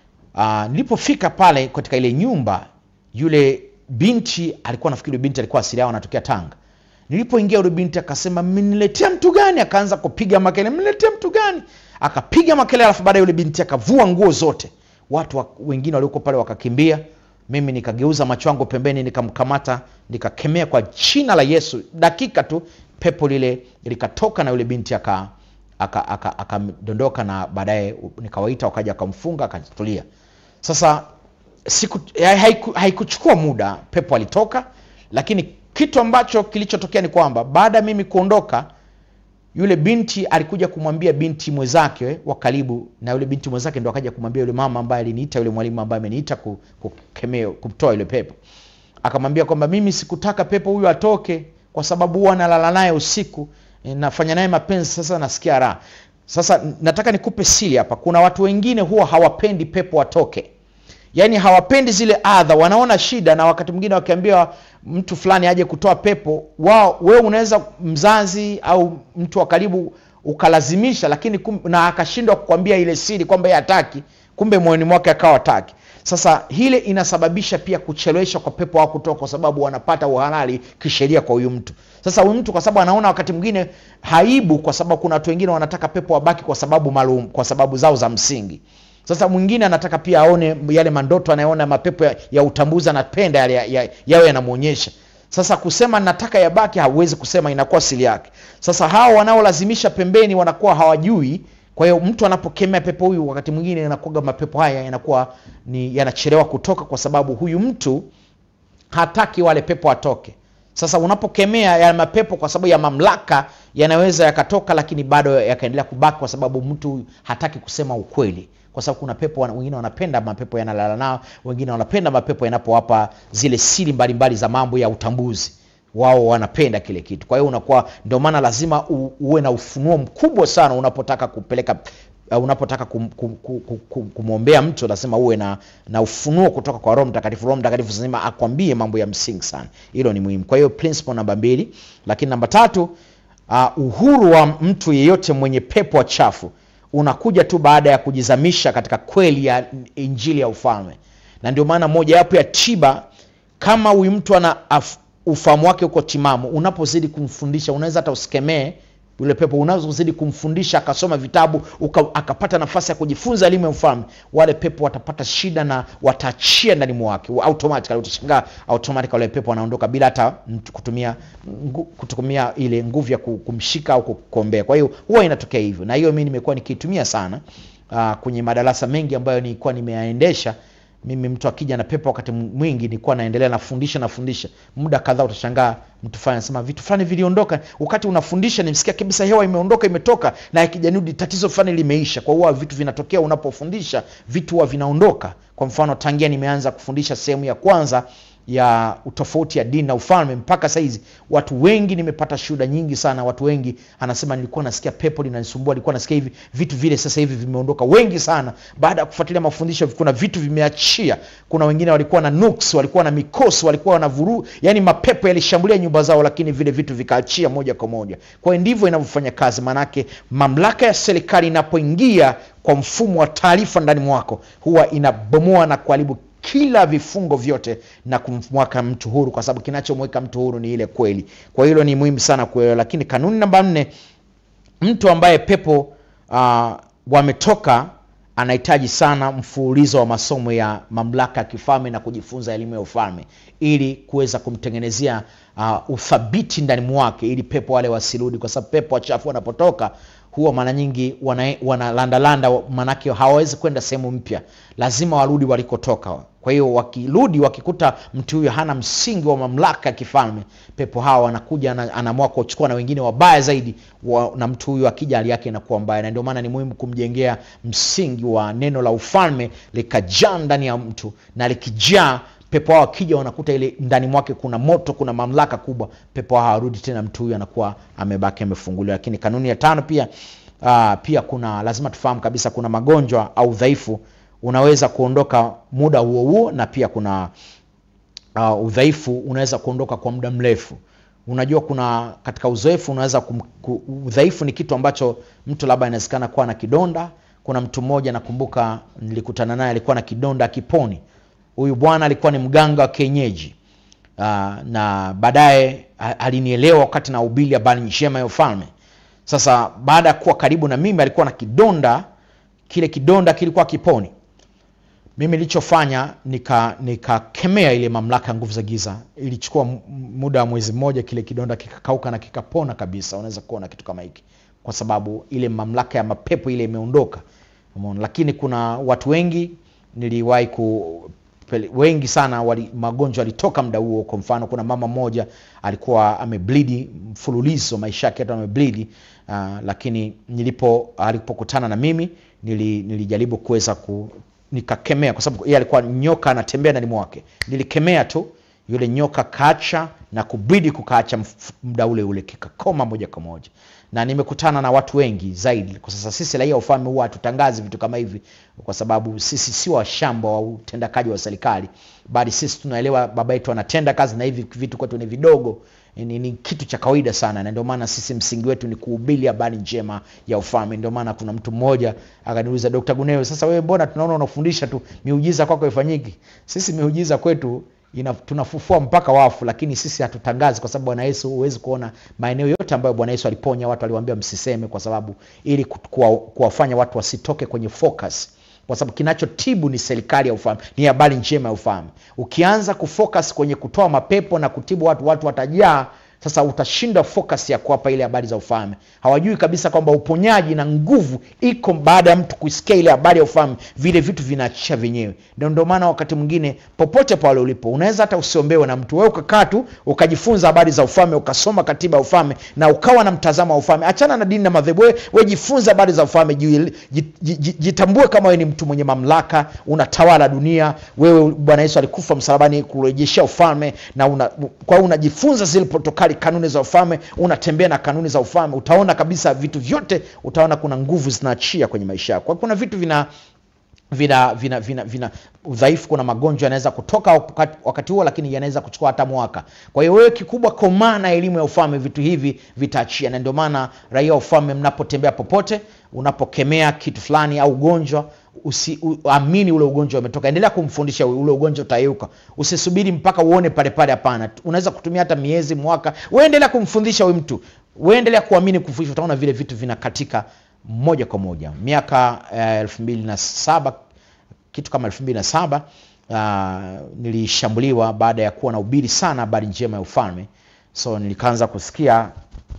uh, nilipofika pale katika ile nyumba yule binti alikuwa nafikiri binti alikuwa asili yao anatokea tanga nilipoingia yule binti akasema mmeniletea mtu gani akaanza kupiga makele mmeniletea mtu gani akapiga makele alafu baadaye yule binti akavua nguo zote watu wa, wengine walioko pale wakakimbia mimi nikageuza macho yangu pembeni nikamkamata nikakemea kwa jina la yesu dakika tu pepo lile likatoka na yule binti aka akadondoka aka, aka na baadaye nikawaita wakaja wakamfunga akatulia sasa siku haiku, haikuchukua muda pepo alitoka lakini kitu ambacho kilichotokea ni kwamba baada ya mimi kuondoka yule binti alikuja kumwambia binti mwenzake wa karibu na yule binti mwenzake ndo akaja kumwambia yule mama ambaye aliniita yule mwalimu ambaye ameniita kukemea kumtoa yule pepo akamwambia kwamba mimi sikutaka pepo huyu atoke kwa sababu huwa nalala naye usiku nafanya naye mapenzi sasa nasikia raha sasa nataka nikupe siri hapa kuna watu wengine huwa hawapendi pepo watoke yaani hawapendi zile adha wanaona shida na wakati mwingine wakiambia mtu fulani aje kutoa pepo wao wewe unaweza mzazi au mtu wa karibu ukalazimisha lakini kum, na akashindwa kukwambia ile siri kwamba yeye hataki kumbe moyoni mwake akawa hataki sasa hile inasababisha pia kuchelewesha kwa pepo wao kutoka kwa sababu wanapata uhalali kisheria kwa huyu mtu sasa huyu mtu kwa sababu anaona wakati mwingine haibu kwa sababu kuna watu wengine wanataka pepo wabaki kwa sababu maalum kwa sababu zao za msingi sasa mwingine anataka pia aone yale mandoto anayeona mapepo ya, ya utambuzi anapenda yale yawe ya, ya yanamwonyesha sasa kusema nataka yabaki hauwezi kusema inakuwa siri yake sasa hao wanaolazimisha pembeni wanakuwa hawajui kwa hiyo mtu anapokemea pepo huyu wakati mwingine inakuaga mapepo haya yanakuwa ni yanachelewa kutoka kwa sababu huyu mtu hataki wale pepo atoke sasa unapokemea ya mapepo kwa sababu ya mamlaka yanaweza yakatoka lakini bado yakaendelea kubaki kwa sababu mtu hataki kusema ukweli kwa sababu kuna pepo wengine wanapenda mapepo yanalala nao wengine wanapenda mapepo yanapowapa zile siri mbalimbali za mambo ya utambuzi wao wanapenda kile kitu kwa hiyo unakuwa ndio maana lazima u, uwe na ufunuo mkubwa sana unapotaka kupeleka uh, unapotaka kum, kum, kum, kum, kumwombea mtu lazima uwe na, na ufunuo kutoka kwa roho mtakatifu roho mtakatifu lazima akwambie mambo ya msingi sana hilo ni muhimu kwa hiyo principle namba mbili lakini namba tatu uh, uhuru wa mtu yeyote mwenye pepo chafu unakuja tu baada ya kujizamisha katika kweli ya injili ya ufalme na ndio maana mojawapo ya tiba kama huyu mtu ana ufahamu wake uko timamu unapozidi kumfundisha unaweza hata usikemee yule pepo unazozidi kumfundisha akasoma vitabu uka, akapata nafasi ya kujifunza elimu ya ufalme wale pepo watapata shida na wataachia ndani mwake automatically utashangaa automatically wale pepo wanaondoka bila hata mtu kutumia ngu, kutumia ile nguvu ya kumshika au kukombea kwa hiyo huwa inatokea hivyo na hiyo mi nimekuwa nikiitumia sana uh, kwenye madarasa mengi ambayo nilikuwa nimeyaendesha mimi mtu akija na pepo wakati mwingi nilikuwa naendelea nafundisha nafundisha muda kadhaa utashangaa mtu fulani anasema vitu fulani viliondoka wakati unafundisha nimsikia kabisa hewa imeondoka imetoka na ikijanudi tatizo fulani limeisha kwa huwa vitu vinatokea unapofundisha vitu huwa vinaondoka kwa mfano tangia nimeanza kufundisha sehemu ya kwanza ya utofauti ya dini na ufalme mpaka saizi watu wengi nimepata shuhuda nyingi sana watu wengi anasema nilikuwa nasikia pepo linanisumbua nilikuwa nasikia hivi vitu vile sasa hivi vimeondoka wengi sana baada ya kufuatilia mafundisho kuna vitu vimeachia kuna wengine walikuwa na nuks walikuwa na mikosi walikuwa na vuru yani mapepo yalishambulia nyumba zao lakini vile vitu vikaachia moja kwa moja kwa hiyo ndivyo inavyofanya kazi maanake mamlaka ya serikali inapoingia kwa mfumo wa taarifa ndani mwako huwa inabomoa na kuharibu kila vifungo vyote na kumwaka mtu huru kwa sababu kinachomweka mtu huru ni ile kweli kwa hilo ni muhimu sana kuelewa lakini kanuni namba nne mtu ambaye pepo uh, wametoka anahitaji sana mfululizo wa masomo ya mamlaka ya kifalme na kujifunza elimu ya ufalme ili kuweza kumtengenezea uh, uthabiti ndani mwake ili pepo wale wasirudi kwa sababu pepo wachafu wanapotoka huwa mara nyingi wanalandalanda wana manake hawawezi kwenda sehemu mpya lazima warudi walikotoka kwa hiyo wakirudi wakikuta mtu huyo hana msingi wa mamlaka ya kifalme pepo hawa wanakuja anaamua kuchukua na wengine wabaya zaidi wa, na mtu huyu akija hali yake inakuwa mbaya na ndio maana ni muhimu kumjengea msingi wa neno la ufalme likajaa ndani ya mtu na likijaa pepo hao akija wanakuta ile ndani mwake kuna moto kuna mamlaka kubwa pepo hao hawarudi tena mtu huyu anakuwa amebaki amefunguliwa lakini kanuni ya tano pia uh, pia kuna lazima tufahamu kabisa kuna magonjwa au udhaifu unaweza kuondoka muda huo huo na pia kuna uh, udhaifu unaweza kuondoka kwa muda mrefu unajua kuna katika uzoefu unaweza kum, ku, udhaifu ni kitu ambacho mtu labda inawezekana kuwa na kidonda kuna mtu mmoja nakumbuka nilikutana naye alikuwa na kidonda kiponi huyu bwana alikuwa ni mganga wa kienyeji uh, na baadaye a- alinielewa wakati na ubili habari njema ya ufalme sasa baada ya kuwa karibu na mimi alikuwa na kidonda kile kidonda kilikuwa kiponi mimi nilichofanya nika nikakemea ile mamlaka ya nguvu za giza ilichukua m- muda wa mwezi mmoja kile kidonda kikakauka na kikapona kabisa unaweza kuona kitu kama hiki kwa sababu ile mamlaka ya mapepo ile imeondoka Umeona? lakini kuna watu wengi niliwahi ku pele- wengi sana wali, magonjwa yalitoka muda huo kwa mfano kuna mama mmoja alikuwa ameblidi mfululizo maisha yake yote ameblidi uh, lakini nilipo alipokutana na mimi nili, nilijaribu kuweza ku nikakemea kwa sababu yeye alikuwa nyoka anatembea ndani mwake nilikemea tu yule nyoka kacha na kubidi kukaacha mf- muda ule ule kikakoma moja kwa moja na nimekutana na watu wengi zaidi kwa sasa sisi raia wa ufalme huwa hatutangazi vitu kama hivi kwa sababu sisi si washamba wa utendakaji wa serikali bali sisi tunaelewa baba yetu anatenda kazi na hivi vitu kwetu ni vidogo ni, ni kitu cha kawaida sana na ndio maana sisi msingi wetu ni kuhubiri habari njema ya ufalme ndio maana kuna mtu mmoja akaniuliza dr gunewe sasa wewe mbona tunaona unafundisha tu miujiza kwako ifanyiki sisi miujiza kwetu ina, tunafufua mpaka wafu lakini sisi hatutangazi kwa sababu bwana yesu huwezi kuona maeneo yote ambayo bwana yesu aliponya watu aliwaambia msiseme kwa sababu ili ku- kuwa- kuwafanya watu wasitoke kwenye focus kwa sababu kinachotibu ni serikali ya ufalme ni habari njema ya ufalme ukianza kufocus kwenye kutoa mapepo na kutibu watu watu watajaa sasa utashinda focus ya kuwapa ile habari za ufalme hawajui kabisa kwamba uponyaji na nguvu iko baada ya mtu kusikia ile habari ya ufalme vile vitu vinaachisha vyenyewe ndio ndio maana wakati mwingine popote pale ulipo unaweza hata usiombewe na mtu wewe ukakaa tu ukajifunza habari za ufalme ukasoma katiba ya ufalme na ukawa na mtazamo wa ufalme achana na dini na madhehebu wewe we jifunze habari za ufalme ji- ji- ji- jitambue kama wewe ni mtu mwenye mamlaka unatawala dunia wewe bwana yesu alikufa msalabani kurejeshea ufalme na una, kwa hiyo unajifunza zile protokali kanuni za ufalme unatembea na kanuni za ufalme utaona kabisa vitu vyote utaona kuna nguvu zinaachia kwenye maisha yako Kwa hiyo kuna vitu vina vina vina vina, vina udhaifu kuna magonjwa yanaweza kutoka wakati, wakati huo lakini yanaweza kuchukua hata mwaka kwa hiyo wewe kikubwa komaa na elimu ya ufalme vitu hivi vitaachia na ndio maana raia wa ufalme mnapotembea popote unapokemea kitu fulani au ugonjwa usiamini ule ugonjwa umetoka endelea kumfundisha ule ugonjwa utayeuka usisubiri mpaka uone pale pale hapana unaweza kutumia hata miezi mwaka uendelea kumfundisha huyu mtu uendelea kuamini kufundisha utaona vile vitu vinakatika moja kwa moja miaka eh, elfu mbili na saba kitu kama elfu mbili na saba uh, nilishambuliwa baada ya kuwa na ubiri sana habari njema ya ufalme so nilikaanza kusikia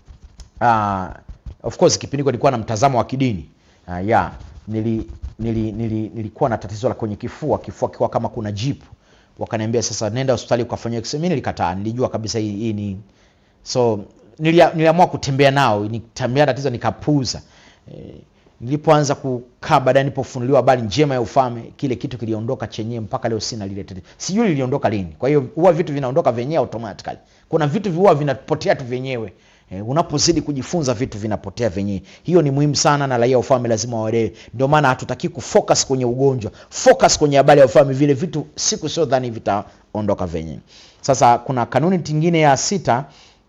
uh, of course kipindi hiko nilikuwa na mtazamo wa kidini uh, yeah nili, nili, nili, nilikuwa na tatizo la kwenye kifua kifua kikiwa kama kuna jipu wakaniambia sasa nenda hospitali ukafanyia x mi nilikataa nilijua kabisa hii, hii ni so nilia, niliamua kutembea nao nitembea tatizo nikapuuza e, nilipoanza kukaa baadaye nilipofunuliwa habari njema ya ufalme kile kitu kiliondoka chenyewe mpaka leo sina lile tatizo sijui liliondoka lini kwa hiyo huwa vitu vinaondoka vyenyewe automatically kuna vitu huwa vinapotea tu vyenyewe E, unapozidi kujifunza vitu vinapotea vyenyewe hiyo ni muhimu sana na raia wa ufalme lazima waelewe ndio maana hatutaki kufocus kwenye ugonjwa focus kwenye habari ya ufalme vile vitu siku sio dhani vitaondoka vyenyewe sasa kuna kanuni tingine ya sita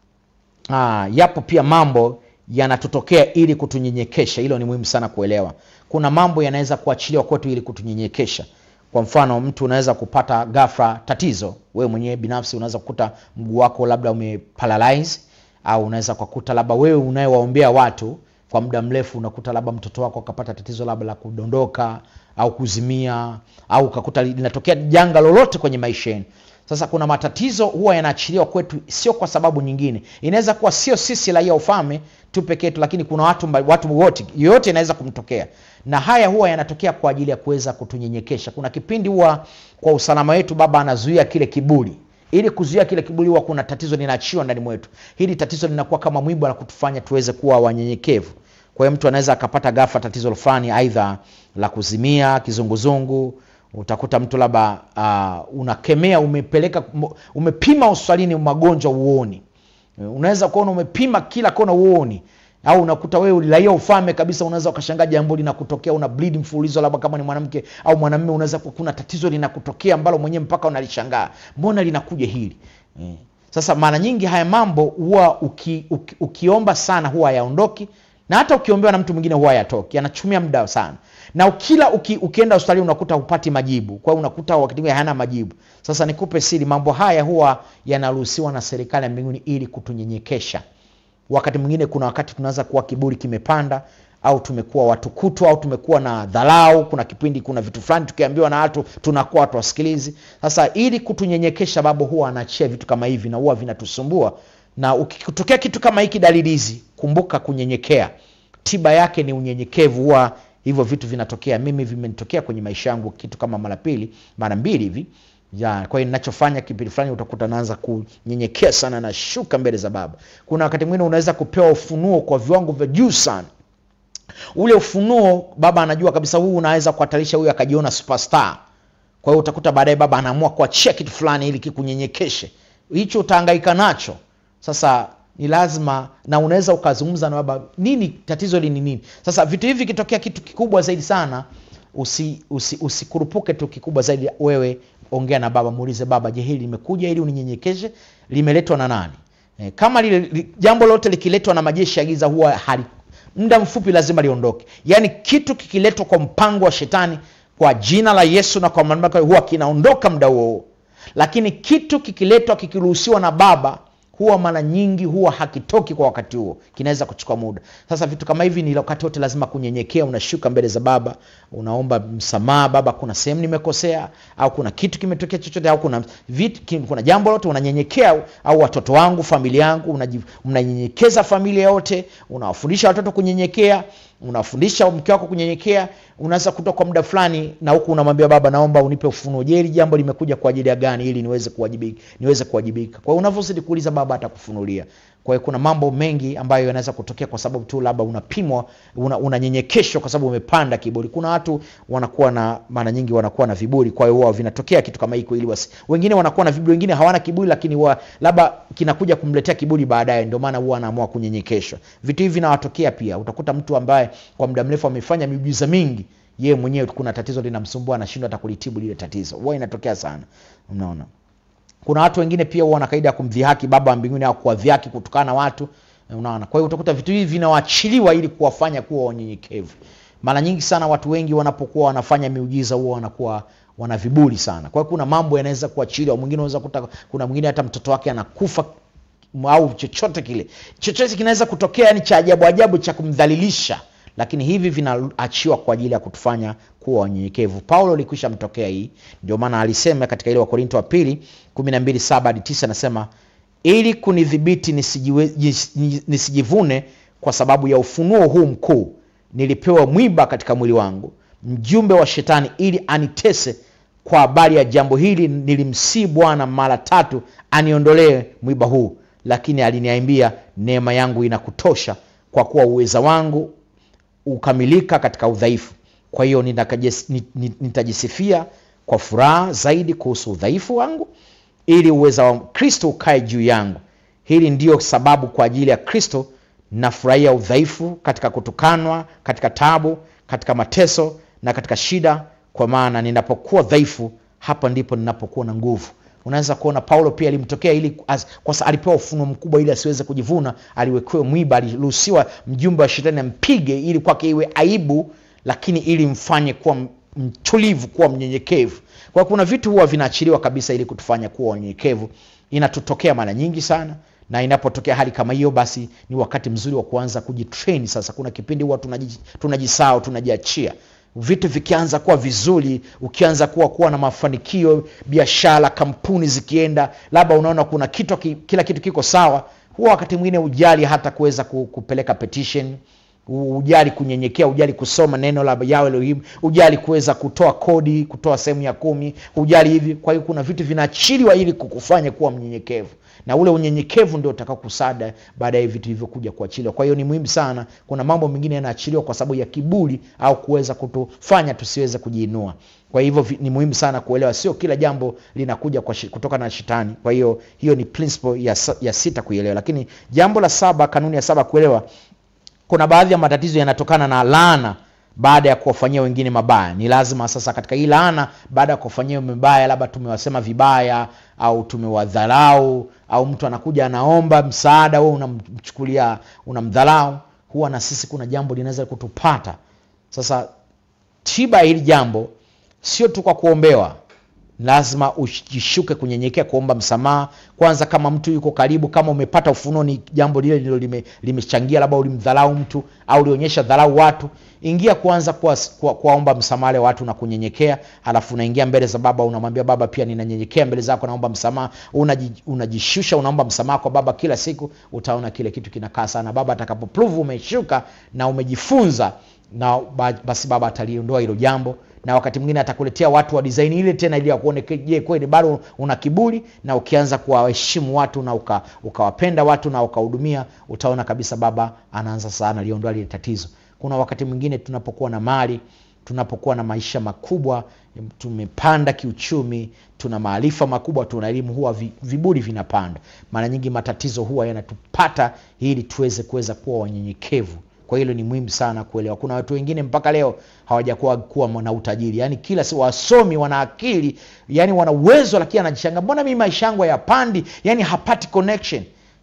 aa, yapo pia mambo yanatutokea ili kutunyenyekesha hilo ni muhimu sana kuelewa kuna mambo yanaweza kuachiliwa kwetu ili kutunyenyekesha kwa mfano mtu unaweza kupata gafra tatizo wewe mwenyewe binafsi unaweza kukuta mguu wako labda umeparalyze au unaweza kukuta labda wewe unayewaombea watu kwa muda mrefu unakuta labda mtoto wako akapata tatizo labda la kudondoka au kuzimia au ukakuta linatokea janga lolote kwenye maisha yenu sasa kuna matatizo huwa yanaachiliwa kwetu sio kwa sababu nyingine inaweza kuwa sio sisi raia ufalme tu peke yetu lakini kuna watu mba, watu wote yoyote inaweza kumtokea na haya huwa yanatokea kwa ajili ya kuweza kutunyenyekesha kuna kipindi huwa kwa usalama wetu baba anazuia kile kiburi ili kuzuia kile kiburi huwa kuna tatizo linaachiwa ndani mwetu hili tatizo linakuwa kama mwiba la kutufanya tuweze kuwa wanyenyekevu kwa hiyo mtu anaweza akapata gafa tatizo fulani aidha la kuzimia kizunguzungu utakuta mtu labda uh, unakemea umepeleka umepima hospitalini magonjwa uoni unaweza kuona umepima kila kona uoni au unakuta wewe uliraia ufalme kabisa unaweza ukashangaa jambo linakutokea una bleed mfululizo labda kama ni mwanamke au mwanamume unaweza ku- kuna tatizo linakutokea ambalo mwenyewe mpaka unalishangaa mbona linakuja hili eh. sasa mara nyingi haya mambo huwa uki, uki, ukiomba sana huwa hayaondoki na hata ukiombewa na mtu mwingine huwa hayatoki yanachumia muda sana na kila uki, ukienda hospitali unakuta hupati majibu kwa hiyo unakuta wakati mwingine hayana majibu sasa nikupe siri mambo haya huwa yanaruhusiwa na serikali ya mbinguni ili kutunyenyekesha wakati mwingine kuna wakati tunaweza kuwa kiburi kimepanda au tumekuwa watu kutwa au tumekuwa na dharau kuna kipindi kuna vitu fulani tukiambiwa na watu tunakuwa watu wasikilizi sasa ili kutunyenyekesha babo huwa anaachia vitu kama hivi na huwa vinatusumbua na ukitokea kitu kama hiki dalili hizi kumbuka kunyenyekea tiba yake ni unyenyekevu huwa hivyo vitu vinatokea mimi vimenitokea kwenye maisha yangu kitu kama mara pili mara mbili hivi ya kwa hiyo ninachofanya kipindi fulani utakuta naanza kunyenyekea sana na shuka mbele za baba kuna wakati mwingine unaweza kupewa ufunuo kwa viwango vya juu sana ule ufunuo baba anajua kabisa huu unaweza kuhatarisha huyu akajiona superstar kwa hiyo utakuta baadaye baba anaamua kuachia kitu fulani ili kikunyenyekeshe hicho utahangaika nacho sasa ni lazima na unaweza ukazungumza na baba nini tatizo hili ni nini sasa vitu hivi vikitokea kitu kikubwa zaidi sana usi, usi, usikurupuke tu kikubwa zaidi wewe ongea na baba muulize baba je hili limekuja ili uninyenyekeshe limeletwa na nani e, kama lile li, jambo lote likiletwa na majeshi ya giza huwa hali muda mfupi lazima liondoke yaani kitu kikiletwa kwa mpango wa shetani kwa jina la yesu na kwa mamlaka huwa kinaondoka muda huo huo lakini kitu kikiletwa kikiruhusiwa na baba huwa mara nyingi huwa hakitoki kwa wakati huo kinaweza kuchukua muda sasa vitu kama hivi ni wakati wote lazima kunyenyekea unashuka mbele za baba unaomba msamaha baba kuna sehemu nimekosea au kuna kitu kimetokea chochote au kuna vitu, ki- kuna jambo lote unanyenyekea au watoto wangu familia yangu unaji- mnanyenyekeza familia yote unawafundisha watoto kunyenyekea unawafundisha mke wako kunyenyekea unaweza kutoka kwa muda fulani na huku unamwambia baba naomba unipe ufunuo je hili jambo limekuja kwa ajili ya gani ili niweze kuwajibika niweze kuwajibika kwa hiyo unavyozidi kuuliza baba atakufunulia kwa hiyo kuna mambo mengi ambayo yanaweza kutokea kwa sababu tu labda unapimwa una- unanyenyekeshwa kwa sababu umepanda kiburi kuna watu wanakuwa na mara nyingi wanakuwa na viburi kwa hiyo huwa vinatokea kitu kama hiko ili wasi wengine wanakuwa na viburi wengine hawana kiburi lakini huwa labda kinakuja kumletea kiburi baadaye ndio maana huwa anaamua kunyenyekeshwa vitu hivi vinawatokea pia utakuta mtu ambaye kwa muda mrefu amefanya miujiza mingi yeye mwenyewe kuna tatizo linamsumbua anashindwa hata kulitibu lile tatizo huwa inatokea sana unaona kuna watu wengine pia huwa wana kaida ya kumdhihaki baba wa mbinguni au kuwadhihaki kutokana na watu unaona kwa hiyo utakuta vitu hivi vinawaachiliwa ili kuwafanya kuwa wanyenyekevu mara nyingi sana watu wengi wanapokuwa wanafanya miujiza huwa wanakuwa wana viburi sana kwa hiyo kuna mambo yanaweza kuachiliwa mwingine unaweza kuta kuna mwingine hata mtoto wake anakufa au chochote kile chochote kinaweza kutokea yani cha ajabu ajabu cha kumdhalilisha lakini hivi vinaachiwa kwa ajili ya kutufanya kuwa wanyenyekevu paulo ilikwisha mtokea hii ndio maana alisema katika ile wakorinto wa pili 127 hadi 9 anasema ili kunidhibiti nisijiwe- jis- nisijivune kwa sababu ya ufunuo huu mkuu nilipewa mwiba katika mwili wangu mjumbe wa shetani ili anitese kwa habari ya jambo hili nilimsii bwana mara tatu aniondolee mwiba huu lakini aliniambia neema yangu inakutosha kwa kuwa uweza wangu ukamilika katika udhaifu kwa hiyo nitakajes- ni- ni- nitajisifia kwa furaha zaidi kuhusu udhaifu wangu ili uweza wa kristo ukae juu yangu hili ndiyo sababu kwa ajili ya kristo nafurahia udhaifu katika kutukanwa katika tabu katika mateso na katika shida kwa maana ninapokuwa dhaifu hapa ndipo ninapokuwa na nguvu unaweza kuona paulo pia alimtokea ili as, kwa sa, alipewa ufunuo mkubwa ili asiweze kujivuna aliwekewa mwiba aliruhusiwa mjumbe wa shetani ampige ili kwake iwe aibu lakini ili mfanye kuwa m- mtulivu kuwa mnyenyekevu kwa kuna vitu huwa vinaachiliwa kabisa ili kutufanya kuwa wanyenyekevu inatutokea mara nyingi sana na inapotokea hali kama hiyo basi ni wakati mzuri wa kuanza kujitrain sasa kuna kipindi huwa tunaji- tunajisahau tunajiachia vitu vikianza kuwa vizuri ukianza kuwa kuwa na mafanikio biashara kampuni zikienda labda unaona kuna kitu ki- kila kitu kiko sawa huwa wakati mwingine ujali hata kuweza ku- kupeleka petition u- ujali kunyenyekea ujali kusoma neno la yawe Elohim ujali kuweza kutoa kodi kutoa sehemu ya kumi ujali hivi kwa hiyo kuna vitu vinaachiliwa ili kukufanya kuwa mnyenyekevu na ule unyenyekevu ndio utakao kusada baadaye vitu hivyo kuja kuachiliwa kwa hiyo ni muhimu sana kuna mambo mengine yanaachiliwa kwa sababu ya kiburi au kuweza kutufanya tusiweze kujiinua kwa hivyo vi- ni muhimu sana kuelewa sio kila jambo linakuja kwa shi- kutoka na shetani kwa hiyo hiyo ni principle ya, sa- ya sita kuielewa lakini jambo la saba kanuni ya saba kuelewa kuna baadhi ya matatizo yanatokana na laana baada ya kuwafanyia wengine mabaya ni lazima sasa katika hii laana baada ya kuwafanyia mabaya labda tumewasema vibaya au tumewadharau au mtu anakuja anaomba msaada wewe unamchukulia unamdharau huwa na sisi kuna jambo linaweza kutupata sasa tiba ya hili jambo sio tu kwa kuombewa lazima ujishuke kunyenyekea kuomba msamaha kwanza kama mtu yuko karibu kama umepata ufunuo ni jambo lile lilo lime- limechangia labda ulimdharau mtu au ulionyesha dharau watu ingia kwanza kuwaomba kwa, kuwaomba msamaha wale watu na kunyenyekea halafu unaingia mbele za baba unamwambia baba pia ninanyenyekea mbele zako naomba msamaha Unaji- unajishusha unaomba msamaha kwa baba kila siku utaona kile kitu kinakaa sana baba atakapoprove umeshuka na umejifunza na ba- basi baba ataliondoa hilo jambo na wakati mwingine atakuletea watu wa design ile tena ili akuone ke- je kweli bado una kiburi na ukianza kuwaheshimu watu na uka, ukawapenda watu na ukahudumia utaona kabisa baba anaanza sana aliondoa lile tatizo kuna wakati mwingine tunapokuwa na mali tunapokuwa na maisha makubwa tumepanda kiuchumi tuna maarifa makubwa tuna elimu huwa vi- viburi vinapanda mara nyingi matatizo huwa yanatupata ili tuweze kuweza kuwa wanyenyekevu kwa hilo ni muhimu sana kuelewa kuna watu wengine mpaka leo hawajakuwa kuwa na utajiri yaani kila si wasomi wana akili yani wana uwezo lakini anajishanga mbona mimi maisha yangu hayapandi yani hapati connection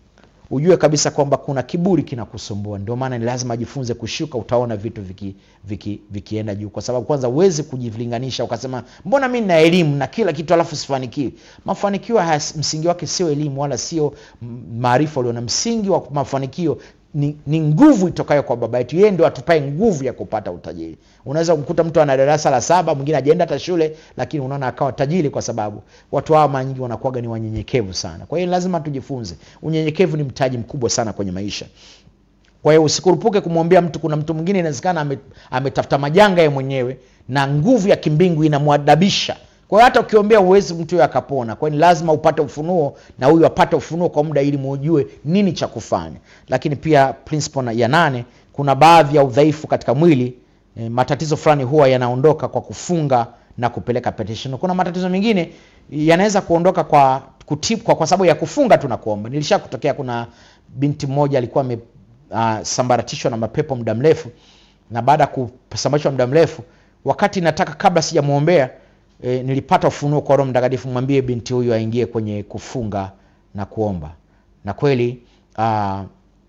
ujue kabisa kwamba kuna kiburi kinakusumbua ndio maana ni lazima ajifunze kushuka utaona vitu viki, viki, vikienda juu kwa sababu kwanza huwezi kujilinganisha ukasema mbona mi nina elimu na kila kitu alafu sifanikiwi mafanikio haya msingi wake sio elimu wala sio mm, maarifa ulio na msingi wa mafanikio ni, ni nguvu itokayo kwa baba yetu yeye ndio atupae nguvu ya kupata utajiri unaweza kukuta mtu ana darasa la saba mwingine ajaenda hata shule lakini unaona akawa tajiri kwa sababu watu hawa mara nyingi wanakuwaga ni wanyenyekevu sana kwa hiyo lazima tujifunze unyenyekevu ni mtaji mkubwa sana kwenye maisha kwa hiyo usikurupuke kumwambia mtu kuna mtu mwingine inawezekana ame- ametafuta majanga ye mwenyewe na nguvu ya kimbingu inamwadabisha kwa hiyo hata ukiombea uwezi mtu huyo akapona kwa hiyo ni lazima upate ufunuo na huyu apate ufunuo kwa muda ili mujue nini cha kufanya lakini pia principle na- ya nane kuna baadhi ya udhaifu katika mwili e, matatizo fulani huwa yanaondoka kwa kufunga na kupeleka petition kuna matatizo mengine yanaweza kuondoka kwa kutip, kwa, kwa sababu ya kufunga tu na kuomba nilisha kutokea kuna binti mmoja alikuwa ame uh, sambaratishwa na mapepo muda mrefu na baada ya kusambaratishwa muda mrefu wakati nataka kabla sijamwombea e, nilipata ufunuo kwa roho mtakatifu mwambie binti huyu aingie kwenye kufunga na kuomba na kweli uh,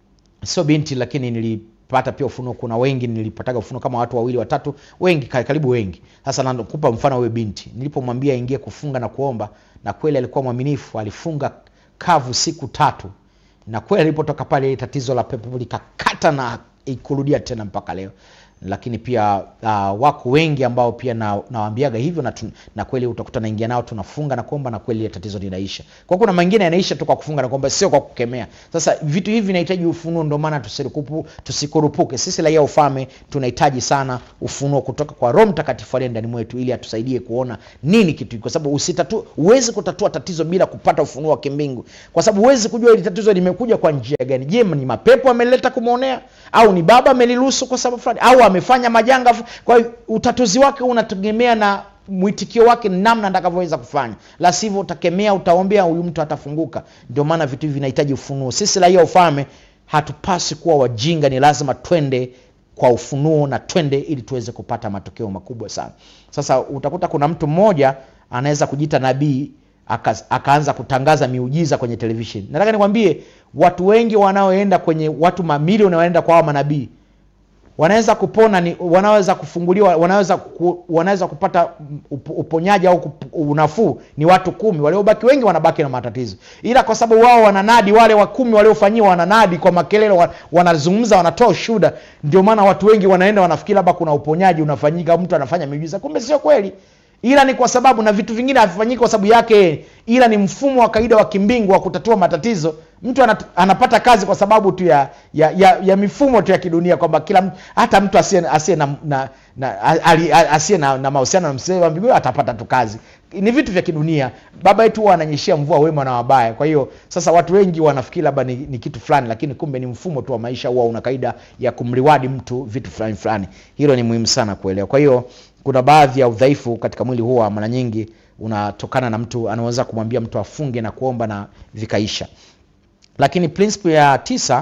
sio binti lakini nilipata pia ufunuo kuna wengi nilipataga ufunuo kama watu wawili watatu wengi ka- karibu wengi sasa nakupa mfano huyo binti nilipomwambia aingie kufunga na kuomba na kweli alikuwa mwaminifu alifunga kavu siku tatu na kweli alipotoka pale tatizo la pepo likakata na ikurudia tena mpaka leo lakini pia uh, wako wengi ambao pia na- nawaambiaga hivyo na, tun- na kweli utakuta naingia nao tunafunga na kuomba na kweli ile tatizo linaisha kwa kuna mengine yanaisha tu kwa kufunga na kuomba sio kwa kukemea sasa vitu hivi vinahitaji ufunuo ndio maana tusikurupu- tusikurupuke sisi raia ufalme tunahitaji sana ufunuo kutoka kwa roho mtakatifu aliye ndani mwetu ili atusaidie kuona nini kitu hiki. kwa sababu usitatu huwezi kutatua tatizo bila kupata ufunuo wa kimbingu kwa sababu huwezi kujua hili tatizo limekuja kwa njia gani je ni mapepo ameleta kumwonea au ni baba ameliruhusu kwa sababu fulani au amefanya majanga fu- kwa hiyo utatuzi wake unategemea na mwitikio wake ni namna atakavyoweza kufanya la sivyo utakemea utaombea huyu mtu atafunguka ndio maana vitu hivi vinahitaji ufunuo sisi raia ufalme hatupasi kuwa wajinga ni lazima twende kwa ufunuo na twende ili tuweze kupata matokeo makubwa sana sasa utakuta kuna mtu mmoja anaweza kujiita nabii aka- akaanza kutangaza miujiza kwenye television nataka nikwambie watu wengi wanaoenda kwenye watu mamilioni wanaenda kwa hawa manabii wanaweza kupona ni wanaweza kufunguliwa wanaweza ku, wanaweza kupata up, uponyaji au kup- unafuu ni watu kumi waliobaki wengi wanabaki na matatizo ila kwa sababu wao wananadi wale wa kumi waliofanyiwa wananadi kwa makelele wa- wanazungumza wanatoa ushuda ndio maana watu wengi wanaenda wanafikiri labda kuna uponyaji unafanyika mtu anafanya miujiza kumbe sio kweli ila ni kwa sababu na vitu vingine havifanyiki kwa sababu yake yeye, ila ni mfumo wa kawaida wa kimbingu wa kutatua matatizo mtu anat, anapata kazi kwa sababu tu ya ya, ya, ya mifumo tu ya kidunia kwamba kila mtu hata mtu asiye asiye na, na, na, ali- a- asiye na, na mahusiano na msee wa mbinguni atapata tu kazi ni vitu vya kidunia baba yetu huwa ananyeshea mvua wema na wabaya kwa hiyo sasa watu wengi wanafikiri labda ni, ni kitu fulani lakini kumbe ni mfumo tu wa maisha huwa una kaida ya kumriwadi mtu vitu fulani fulani hilo ni muhimu sana kuelewa kwa hiyo kuna baadhi ya udhaifu katika mwili huwa mara nyingi unatokana na mtu anaweza kumwambia mtu afunge na kuomba na vikaisha lakini principle ya tisa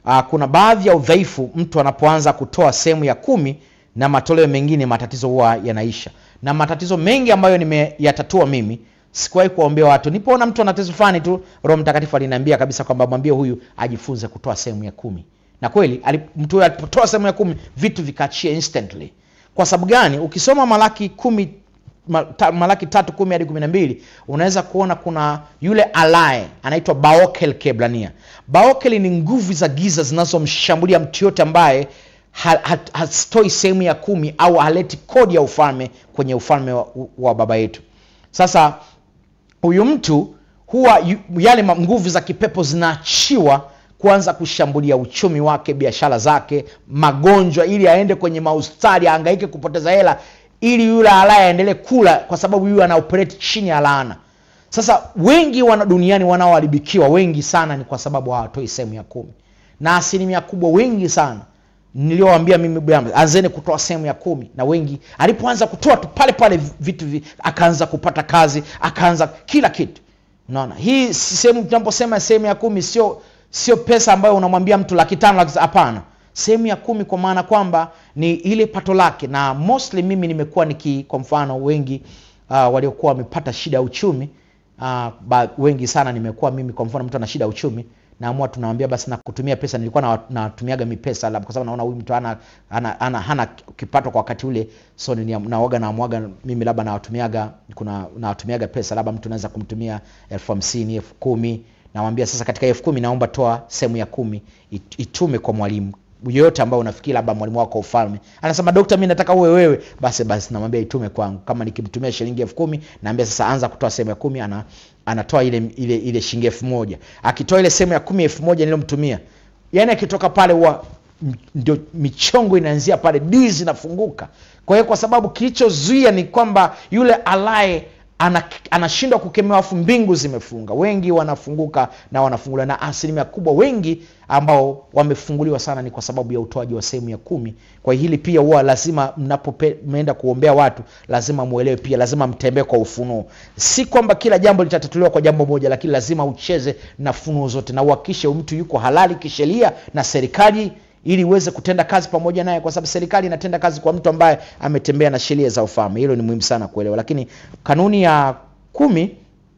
uh, kuna baadhi ya udhaifu mtu anapoanza kutoa sehemu ya kumi na matoleo mengine matatizo huwa yanaisha na matatizo mengi ambayo nimeyatatua mimi sikuwahi kuwaombea watu nipoona mtu ana tatizo fulani tu roho mtakatifu aliniambia kabisa kwamba mwambie huyu ajifunze kutoa sehemu ya kumi na kweli ali- mtu huyo alipotoa sehemu ya kumi vitu vikaachia instantly kwa sababu gani ukisoma malaki kumi ma- ta- malaki tatu kumi hadi kumi na mbili unaweza kuona kuna yule alaye anaitwa baokel kebrania baokel ni nguvu za giza zinazomshambulia mtu yote ambaye ha- ha- hatoi sehemu ya kumi au haleti kodi ya ufalme kwenye ufalme wa, wa baba yetu sasa huyu mtu huwa yu- yale ma- nguvu za kipepo zinaachiwa kuanza kushambulia uchumi wake biashara zake magonjwa ili aende kwenye maustari aangaike kupoteza hela ili yule alaye aendelee kula kwa sababu yule ana operate chini ya laana sasa wengi wana duniani wanaoharibikiwa wengi sana ni kwa sababu hawatoi sehemu ya kumi na asilimia kubwa wengi sana niliowambia mimi bwana, anzeni kutoa sehemu ya kumi na wengi alipoanza kutoa tu pale pale vitu vi, akaanza kupata kazi akaanza kila kitu unaona hii si sehemu tunaposema sehemu ya kumi sio sio pesa ambayo unamwambia mtu laki tano laki hapana sehemu ya kumi kwa maana kwamba ni ile pato lake na mostly mimi nimekuwa niki kwa mfano wengi uh, waliokuwa wamepata shida ya uchumi uh, ba, wengi sana nimekuwa mimi kwa mfano mtu ana shida ya uchumi naamua tunawambia basi na kutumia pesa nilikuwa na- natumiaga mipesa labda kwa sababu naona huyu mtu ana, ana, ana, hana kipato kwa wakati ule so ni- nawaga namwaga mimi labda nawatumiaga kuna nawatumiaga pesa labda mtu anaweza kumtumia elfu hamsini elfu kumi nawambia sasa katika elfu kumi naomba toa sehemu ya kumi it- itume kwa mwalimu yoyote ambao unafikiri labda mwalimu wako wa ufalme anasema dokta mi nataka uwe wewe basi basi namwambia itume kwangu kama nikimtumia shilingi elfu kumi naambia sasa anza kutoa sehemu ya kumi ana, anatoa ile ile ile shilingi elfu moja akitoa ile sehemu ya kumi elfu moja niliyomtumia yaani akitoka pale huwa m- ndio michongo inaanzia pale dii zinafunguka kwa hiyo kwa sababu kilichozuia ni kwamba yule alaye ana- anashindwa kukemewa afu mbingu zimefunga wengi wanafunguka na wanafunguliwa na asilimia kubwa wengi ambao wamefunguliwa sana ni kwa sababu ya utoaji wa sehemu ya kumi kwa hiyo hili pia huwa lazima mnapomeenda kuombea watu lazima mwelewe pia lazima mtembee kwa ufunuo si kwamba kila jambo litatatuliwa kwa jambo moja lakini lazima ucheze na funuo zote na uhakikishe mtu yuko halali kisheria na serikali ili uweze kutenda kazi pamoja naye kwa sababu serikali inatenda kazi kwa mtu ambaye ametembea na sheria za ufalme hilo ni muhimu sana kuelewa lakini kanuni ya kumi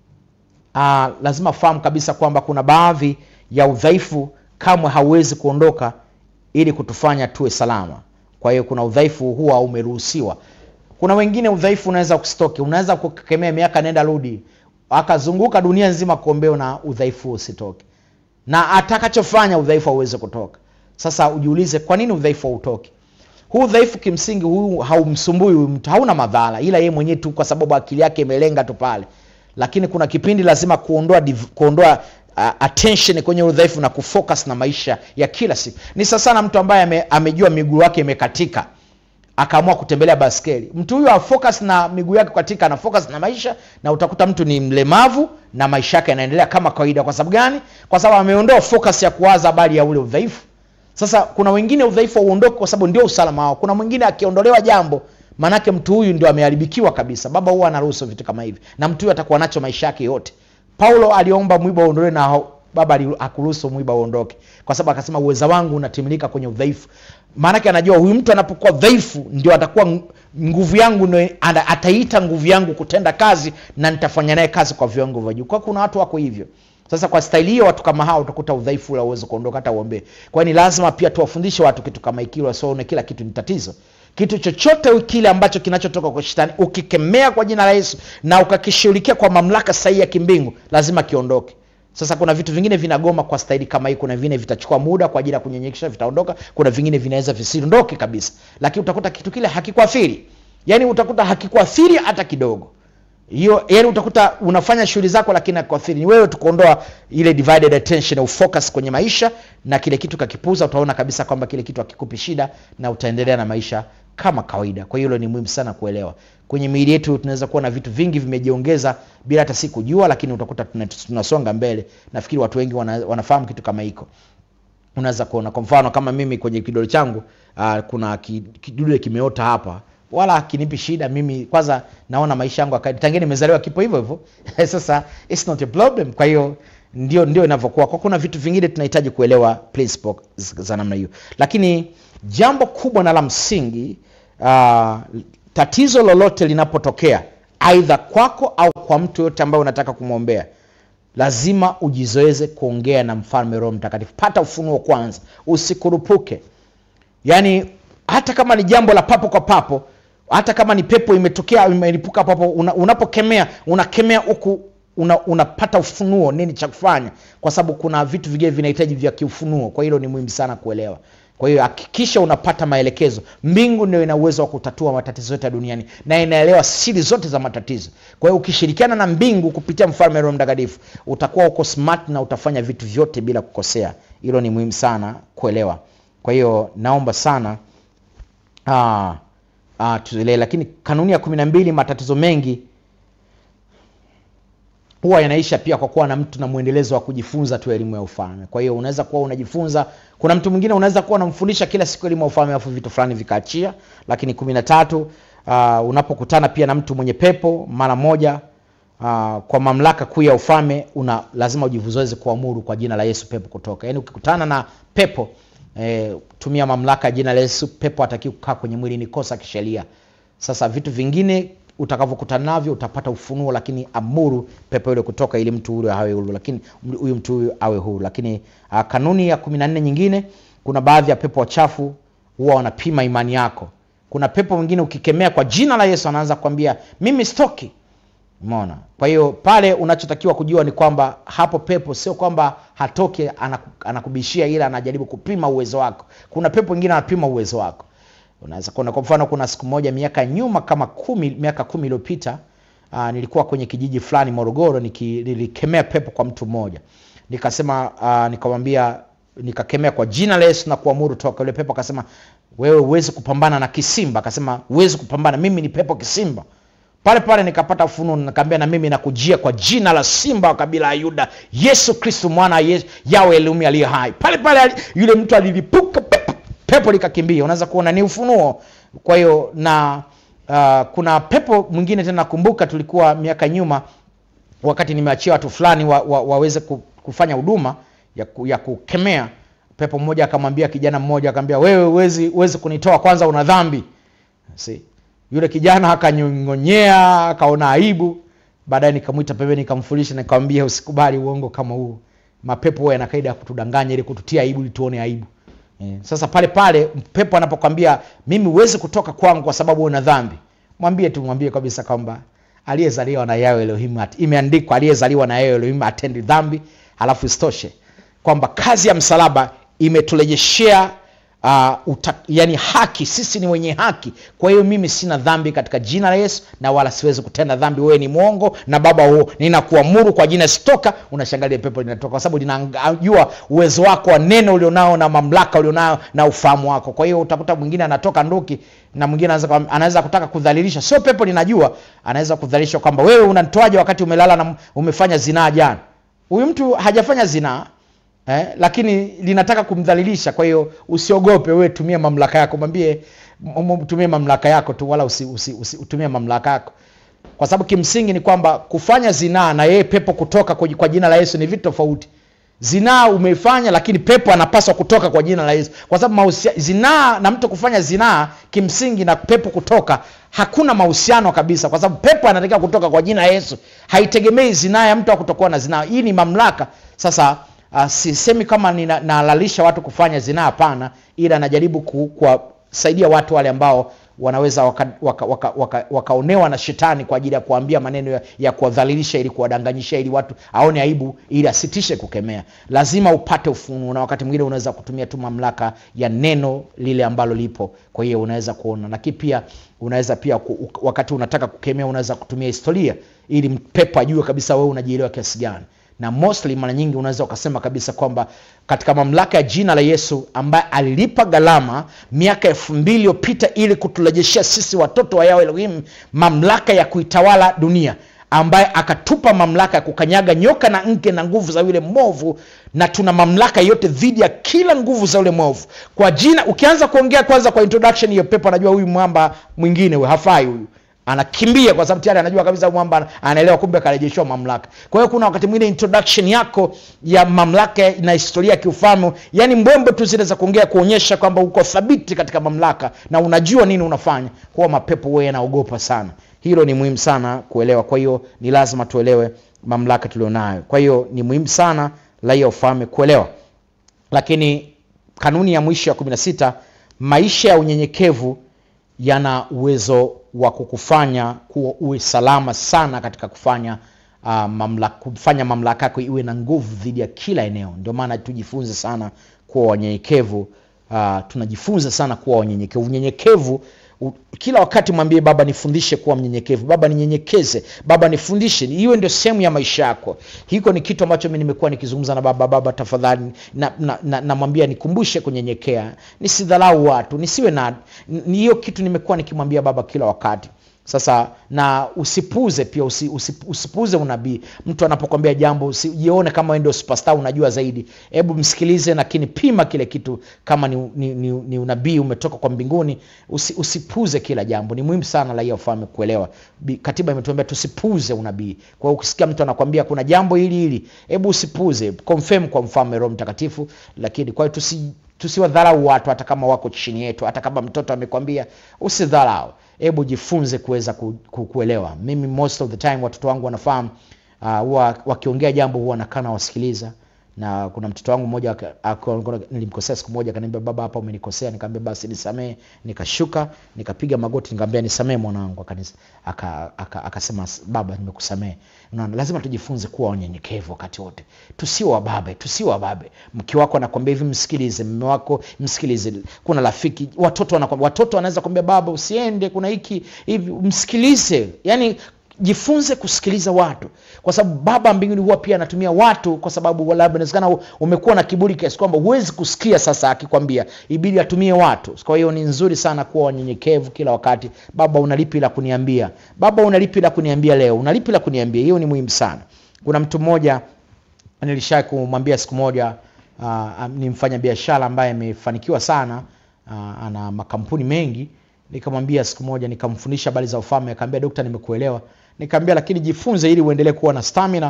uh, lazima fahamu kabisa kwamba kuna baadhi ya udhaifu kamwe hauwezi kuondoka ili kutufanya tuwe salama kwa hiyo kuna udhaifu huwa umeruhusiwa kuna wengine udhaifu unaweza kusitoke unaweza kukemea miaka nenda rudi akazunguka dunia nzima kuombea na udhaifu usitoke na atakachofanya udhaifu hauwezi kutoka sasa ujiulize kwa nini udhaifu hautoki huu udhaifu kimsingi huu haumsumbui huyu mtu hauna madhara ila yeye mwenyewe tu kwa sababu akili yake imelenga tu pale lakini kuna kipindi lazima kuondoa div- kuondoa uh, attention kwenye udhaifu na kufocus na maisha ya kila siku ni sasa na mtu ambaye ame, amejua miguu yake imekatika akaamua kutembelea baskeli mtu huyo afocus na miguu yake katika ana focus na maisha na utakuta mtu ni mlemavu na maisha yake yanaendelea kama kawaida kwa sababu gani kwa sababu ameondoa focus ya kuwaza habari ya ule udhaifu sasa kuna wengine udhaifu hauondoki kwa sababu ndio usalama wao kuna mwingine akiondolewa jambo maanake mtu huyu ndio ameharibikiwa kabisa baba huwa anaruhusu vitu kama hivi na mtu huyu atakuwa nacho maisha yake yote paulo aliomba mwiba uondolewe na hao- baba ali- akuruhusu mwiba uondoke kwa sababu akasema uweza wangu unatimilika kwenye udhaifu maanake anajua huyu mtu anapokuwa dhaifu ndio atakuwa ng- nguvu yangu ndio ana- ataita nguvu yangu kutenda kazi na nitafanya naye kazi kwa viwango vya juu kwa kuna watu wako hivyo sasa kwa staili hiyo watu kama hao utakuta udhaifu ule uweze kuondoka hata uombee kwa hiyo ni lazima pia tuwafundishe watu kitu kama hiki ili wasione kila kitu ni tatizo kitu chochote kile ambacho kinachotoka kwa shetani ukikemea kwa jina la yesu na ukakishughulikia kwa mamlaka sahihi ya kimbingu lazima kiondoke sasa kuna vitu vingine vinagoma kwa staili kama hii kuna vingine vitachukua muda kwa ajili ya kunyenyekesha vitaondoka kuna vingine vinaweza visiondoke kabisa lakini utakuta kitu kile hakikuathiri yaani utakuta hakikuathiri hata kidogo hiyo yani utakuta unafanya shughuli zako lakini akuathiri ni wewe tukuondoa ile divided attention ufocus kwenye maisha na kile kitu kakipuza utaona kabisa kwamba kile kitu hakikupi shida na utaendelea na maisha kama kawaida kwa hiyo hilo ni muhimu sana kuelewa kwenye miili yetu tunaweza kuwa na vitu vingi vimejiongeza bila hata si kujua lakini utakuta tuna- tunasonga mbele nafikiri watu wengi wana, wanafahamu kitu kama hiko unaweza kuona kwa mfano kama mimi kwenye kidole changu uh, kuna ki- kidude kimeota hapa wala kinipi shida mimi kwanza naona maisha yangu akadi tangia nimezaliwa kipo hivyo hivyo sasa it's not a problem kwa hiyo ndio ndio inavyokuwa kwa kuna vitu vingine tunahitaji kuelewa principle z- za namna hiyo lakini jambo kubwa na la msingi uh, tatizo lolote linapotokea aidha kwako au kwa mtu yoyote ambaye unataka kumwombea lazima ujizoeze kuongea na mfalme roho mtakatifu pata ufunuo kwanza usikurupuke yaani hata kama ni jambo la papo kwa papo hata kama ni pepo imetokea imelipuka papo una, unapokemea unakemea huku una, unapata ufunuo nini cha kufanya kwa sababu kuna vitu vingine vinahitaji vya kiufunuo kwa hilo ni muhimu sana kuelewa kwa hiyo hakikisha unapata maelekezo mbingu ndio ina uwezo wa kutatua matatizo yote ya duniani na inaelewa siri zote za matatizo kwa hiyo ukishirikiana na mbingu kupitia mfalme roho mtakatifu utakuwa uko smart na utafanya vitu vyote bila kukosea hilo ni muhimu sana kuelewa kwa hiyo naomba sana ah, ah, tuelewe lakini kanuni ya kumi na mbili matatizo mengi huwa yanaisha pia kwa kuwa na mtu na mwendelezo wa kujifunza tu elimu ya ufalme kwa hiyo unaweza kuwa unajifunza kuna mtu mwingine unaweza kuwa unamfundisha kila siku elimu ya ufalme alafu vitu fulani vikaachia lakini kumi na tatu uh, unapokutana pia na mtu mwenye pepo mara moja uh, kwa mamlaka kuu ya ufalme una lazima ujizoeze kuamuru kwa jina la yesu pepo kutoka yaani ukikutana na pepo eh, tumia mamlaka ya jina la yesu pepo atakiwa kukaa kwenye mwili ni kosa kisheria sasa vitu vingine utakavyokutana navyo utapata ufunuo lakini amuru pepo yule kutoka ili mtu huyo awe huru lakini huyu mtu huyu awe huru lakini uh, kanuni ya kumi na nne nyingine kuna baadhi ya pepo wachafu huwa wanapima imani yako kuna pepo mwingine ukikemea kwa jina la yesu anaanza kukwambia mimi stoki umeona kwa hiyo pale unachotakiwa kujua ni kwamba hapo pepo sio kwamba hatoke anaku, anakubishia ila anajaribu kupima uwezo wako kuna pepo wengine anapima uwezo wako unaweza kuona kwa mfano kuna siku moja miaka nyuma kama kumi miaka kumi iliyopita uh, nilikuwa kwenye kijiji fulani morogoro niki, nilikemea pepo kwa mtu mmoja nikasema uh, nikamwambia nikakemea kwa jina la yesu na kuamuru toka yule pepo akasema wewe huwezi kupambana na kisimba akasema huwezi kupambana mimi ni pepo kisimba pale pale nikapata ufunuo nikaambia na mimi nakujia kwa jina la simba wa kabila ya yuda yesu kristu mwana wa Yesu- yawe elumi aliye hai pale pale ali- yule mtu alilipuka pepo, pepo likakimbia unaweza kuona ni ufunuo kwa hiyo na uh, kuna pepo mwingine tena nakumbuka tulikuwa miaka nyuma wakati nimeachia watu fulani wa, wa, waweze ku- kufanya huduma ya, ku, ya kukemea pepo mmoja akamwambia kijana mmoja akamwambia wewe huwezi huwezi kunitoa kwanza una dhambi See? yule kijana akanyongonyea akaona aibu baadaye nikamwita pembeni nikamfundisha nikamwambia usikubali uongo kama huo mapepo huwa yana kaida ya kutudanganya ili kututia aibu ili tuone aibu eh, sasa pale pale pepo anapokwambia mimi huwezi kutoka kwangu kwa sababu una dhambi mwambie tu mwambie kabisa kwamba aliyezaliwa na yawe elohim at- imeandikwa aliyezaliwa na yawe elohim atendi dhambi halafu isitoshe kwamba kazi ya msalaba imetulejeshea uh, uta, yani haki sisi ni wenye haki kwa hiyo mimi sina dhambi katika jina la yesu na wala siwezi kutenda dhambi wewe ni mwongo na baba huo ninakuamuru kwa jina sitoka unashangalia pepo linatoka kwa sababu linajua uwezo wako wa neno ulionao na mamlaka ulionao na ufahamu wako kwa hiyo utakuta mwingine anatoka nduki na mwingine anaweza, anaweza kutaka kudhalilisha sio pepo linajua anaweza kudhalilisha kwamba wewe unanitoaje wakati umelala na umefanya zinaa jana huyu mtu hajafanya zinaa eh, lakini linataka kumdhalilisha kwa hiyo usiogope wewe tumia mamlaka yako mwambie m- m- tumie mamlaka yako tu wala usi, usi, usi, utumie mamlaka yako kwa sababu kimsingi ni kwamba kufanya zinaa na yeye pepo kutoka kwa, kwa jina la yesu ni vitu tofauti zinaa umeifanya lakini pepo anapaswa kutoka kwa jina la yesu kwa sababu mahusia- zinaa na mtu kufanya zinaa kimsingi na pepo kutoka hakuna mahusiano kabisa kwa sababu pepo anatakiwa kutoka kwa jina la yesu haitegemei zinaa ya mtu wa kutokuwa na zinaa hii ni mamlaka sasa uh, sisemi kama nina- naalalisha watu kufanya zinaa hapana ila najaribu ku- kuwasaidia watu wale ambao wanaweza wakaonewa waka, waka, waka, wakaonewa na shetani kwa ajili ya kuambia maneno ya, ya kuwadhalilisha ili kuwadanganyisha ili watu aone aibu ili asitishe kukemea lazima upate ufunuo na wakati mwingine unaweza kutumia tu mamlaka ya neno lile ambalo lipo kwa hiyo unaweza kuona lakini pia unaweza pia ku, u- wakati unataka kukemea unaweza kutumia historia ili pepo ajue kabisa wewe unajielewa kiasi gani na mostly mara nyingi unaweza ukasema kabisa kwamba katika mamlaka ya jina la yesu ambaye alilipa gharama miaka elfu mbili iliyopita ili kutulejeshea sisi watoto wa yao elohim mamlaka ya kuitawala dunia ambaye akatupa mamlaka ya kukanyaga nyoka na nge na nguvu za yule mwovu na tuna mamlaka yote dhidi ya kila nguvu za yule mwovu kwa jina ukianza kuongea kwanza kwa introduction hiyo pepo anajua huyu mwamba mwingine huyu hafai huyu anakimbia kwa sababu tayari anajua kabisa mwamba anaelewa kumbe akarejeshiwa mamlaka kwa hiyo kuna wakati mwingine introduction yako ya mamlaka na historia ya kiufalme yani mbwembe tu zile za kuongea kuonyesha kwamba uko thabiti katika mamlaka na unajua nini unafanya huwa mapepo huwa yanaogopa sana hilo ni muhimu sana kuelewa kwa hiyo ni lazima tuelewe mamlaka tulionayo kwa hiyo ni muhimu sana raia ufalme kuelewa lakini kanuni ya mwisho ya 16 maisha ya unyenyekevu yana uwezo wa kukufanya kuwa uwe salama sana katika kufanya uh, mamlaka, kufanya mamlaka yako iwe na nguvu dhidi ya kila eneo ndio maana tujifunze sana kuwa wanyenyekevu uh, tunajifunza sana kuwa wanyenyekevu unyenyekevu u- kila wakati mwambie baba nifundishe kuwa mnyenyekevu baba ninyenyekeze baba nifundishe iwe ndio sehemu ya maisha yako hiko ni kitu ambacho mi nimekuwa nikizungumza na baba baba tafadhali namwambia na, na, namwambia nikumbushe kunyenyekea nisidhalau watu nisiwe na ni hiyo kitu nimekuwa nikimwambia baba kila wakati sasa na usipuze pia usi, usi, usipuze unabii mtu anapokwambia jambo usijione kama wewe ndio superstar unajua zaidi hebu msikilize lakini pima kile kitu kama ni, ni, ni, ni unabii umetoka kwa mbinguni usi, usipuze kila jambo ni muhimu sana raia ufalme kuelewa Bi- katiba imetuambia tusipuze unabii kwa hiyo ukisikia mtu anakwambia kuna jambo hili hili hebu usipuze confirm kwa mfalme roho mtakatifu lakini kwa hiyo tusi tusiwadharau watu hata kama wako chini yetu hata kama mtoto amekwambia usidharau hebu jifunze kuweza ku, ku, kuelewa mimi most of the time watoto wangu wanafahamu uh, huwa wakiongea jambo huwa nakaa nawasikiliza na kuna mtoto wangu mmoja aka- aka- nilimkosea siku moja akaniambia baba hapa umenikosea nikamwambia basi nisamee nikashuka nikapiga magoti nikamwambia nisamee mwanangu akanis- aka- aka- akasema baba nimekusamee unaona lazima tujifunze kuwa wanyenyekevu wakati wote tusio wababe tusio wababe mke wako anakwambia hivi msikilize mme wako msikilize kuna rafiki watoto wanakwambia watoto wanaweza kwambia baba usiende kuna hiki hivi msikilize yani jifunze kusikiliza watu kwa sababu baba mbinguni huwa pia anatumia watu kwa sababu labda inawezekana umekuwa na kiburi kiasi kwamba huwezi kusikia sasa akikwambia ibidi atumie watu kwa hiyo ni nzuri sana kuwa wanyenyekevu kila wakati baba unalipi la kuniambia baba unalipi la kuniambia leo unalipi la kuniambia hiyo ni muhimu sana kuna mtu mmoja nilisha kumwambia siku moja uh, ni mfanya biashara ambaye amefanikiwa sana uh, ana makampuni mengi nikamwambia siku moja nikamfundisha habari za ufalme akaambia dokta nimekuelewa nikaambia lakini jifunze ili uendelee kuwa na stamina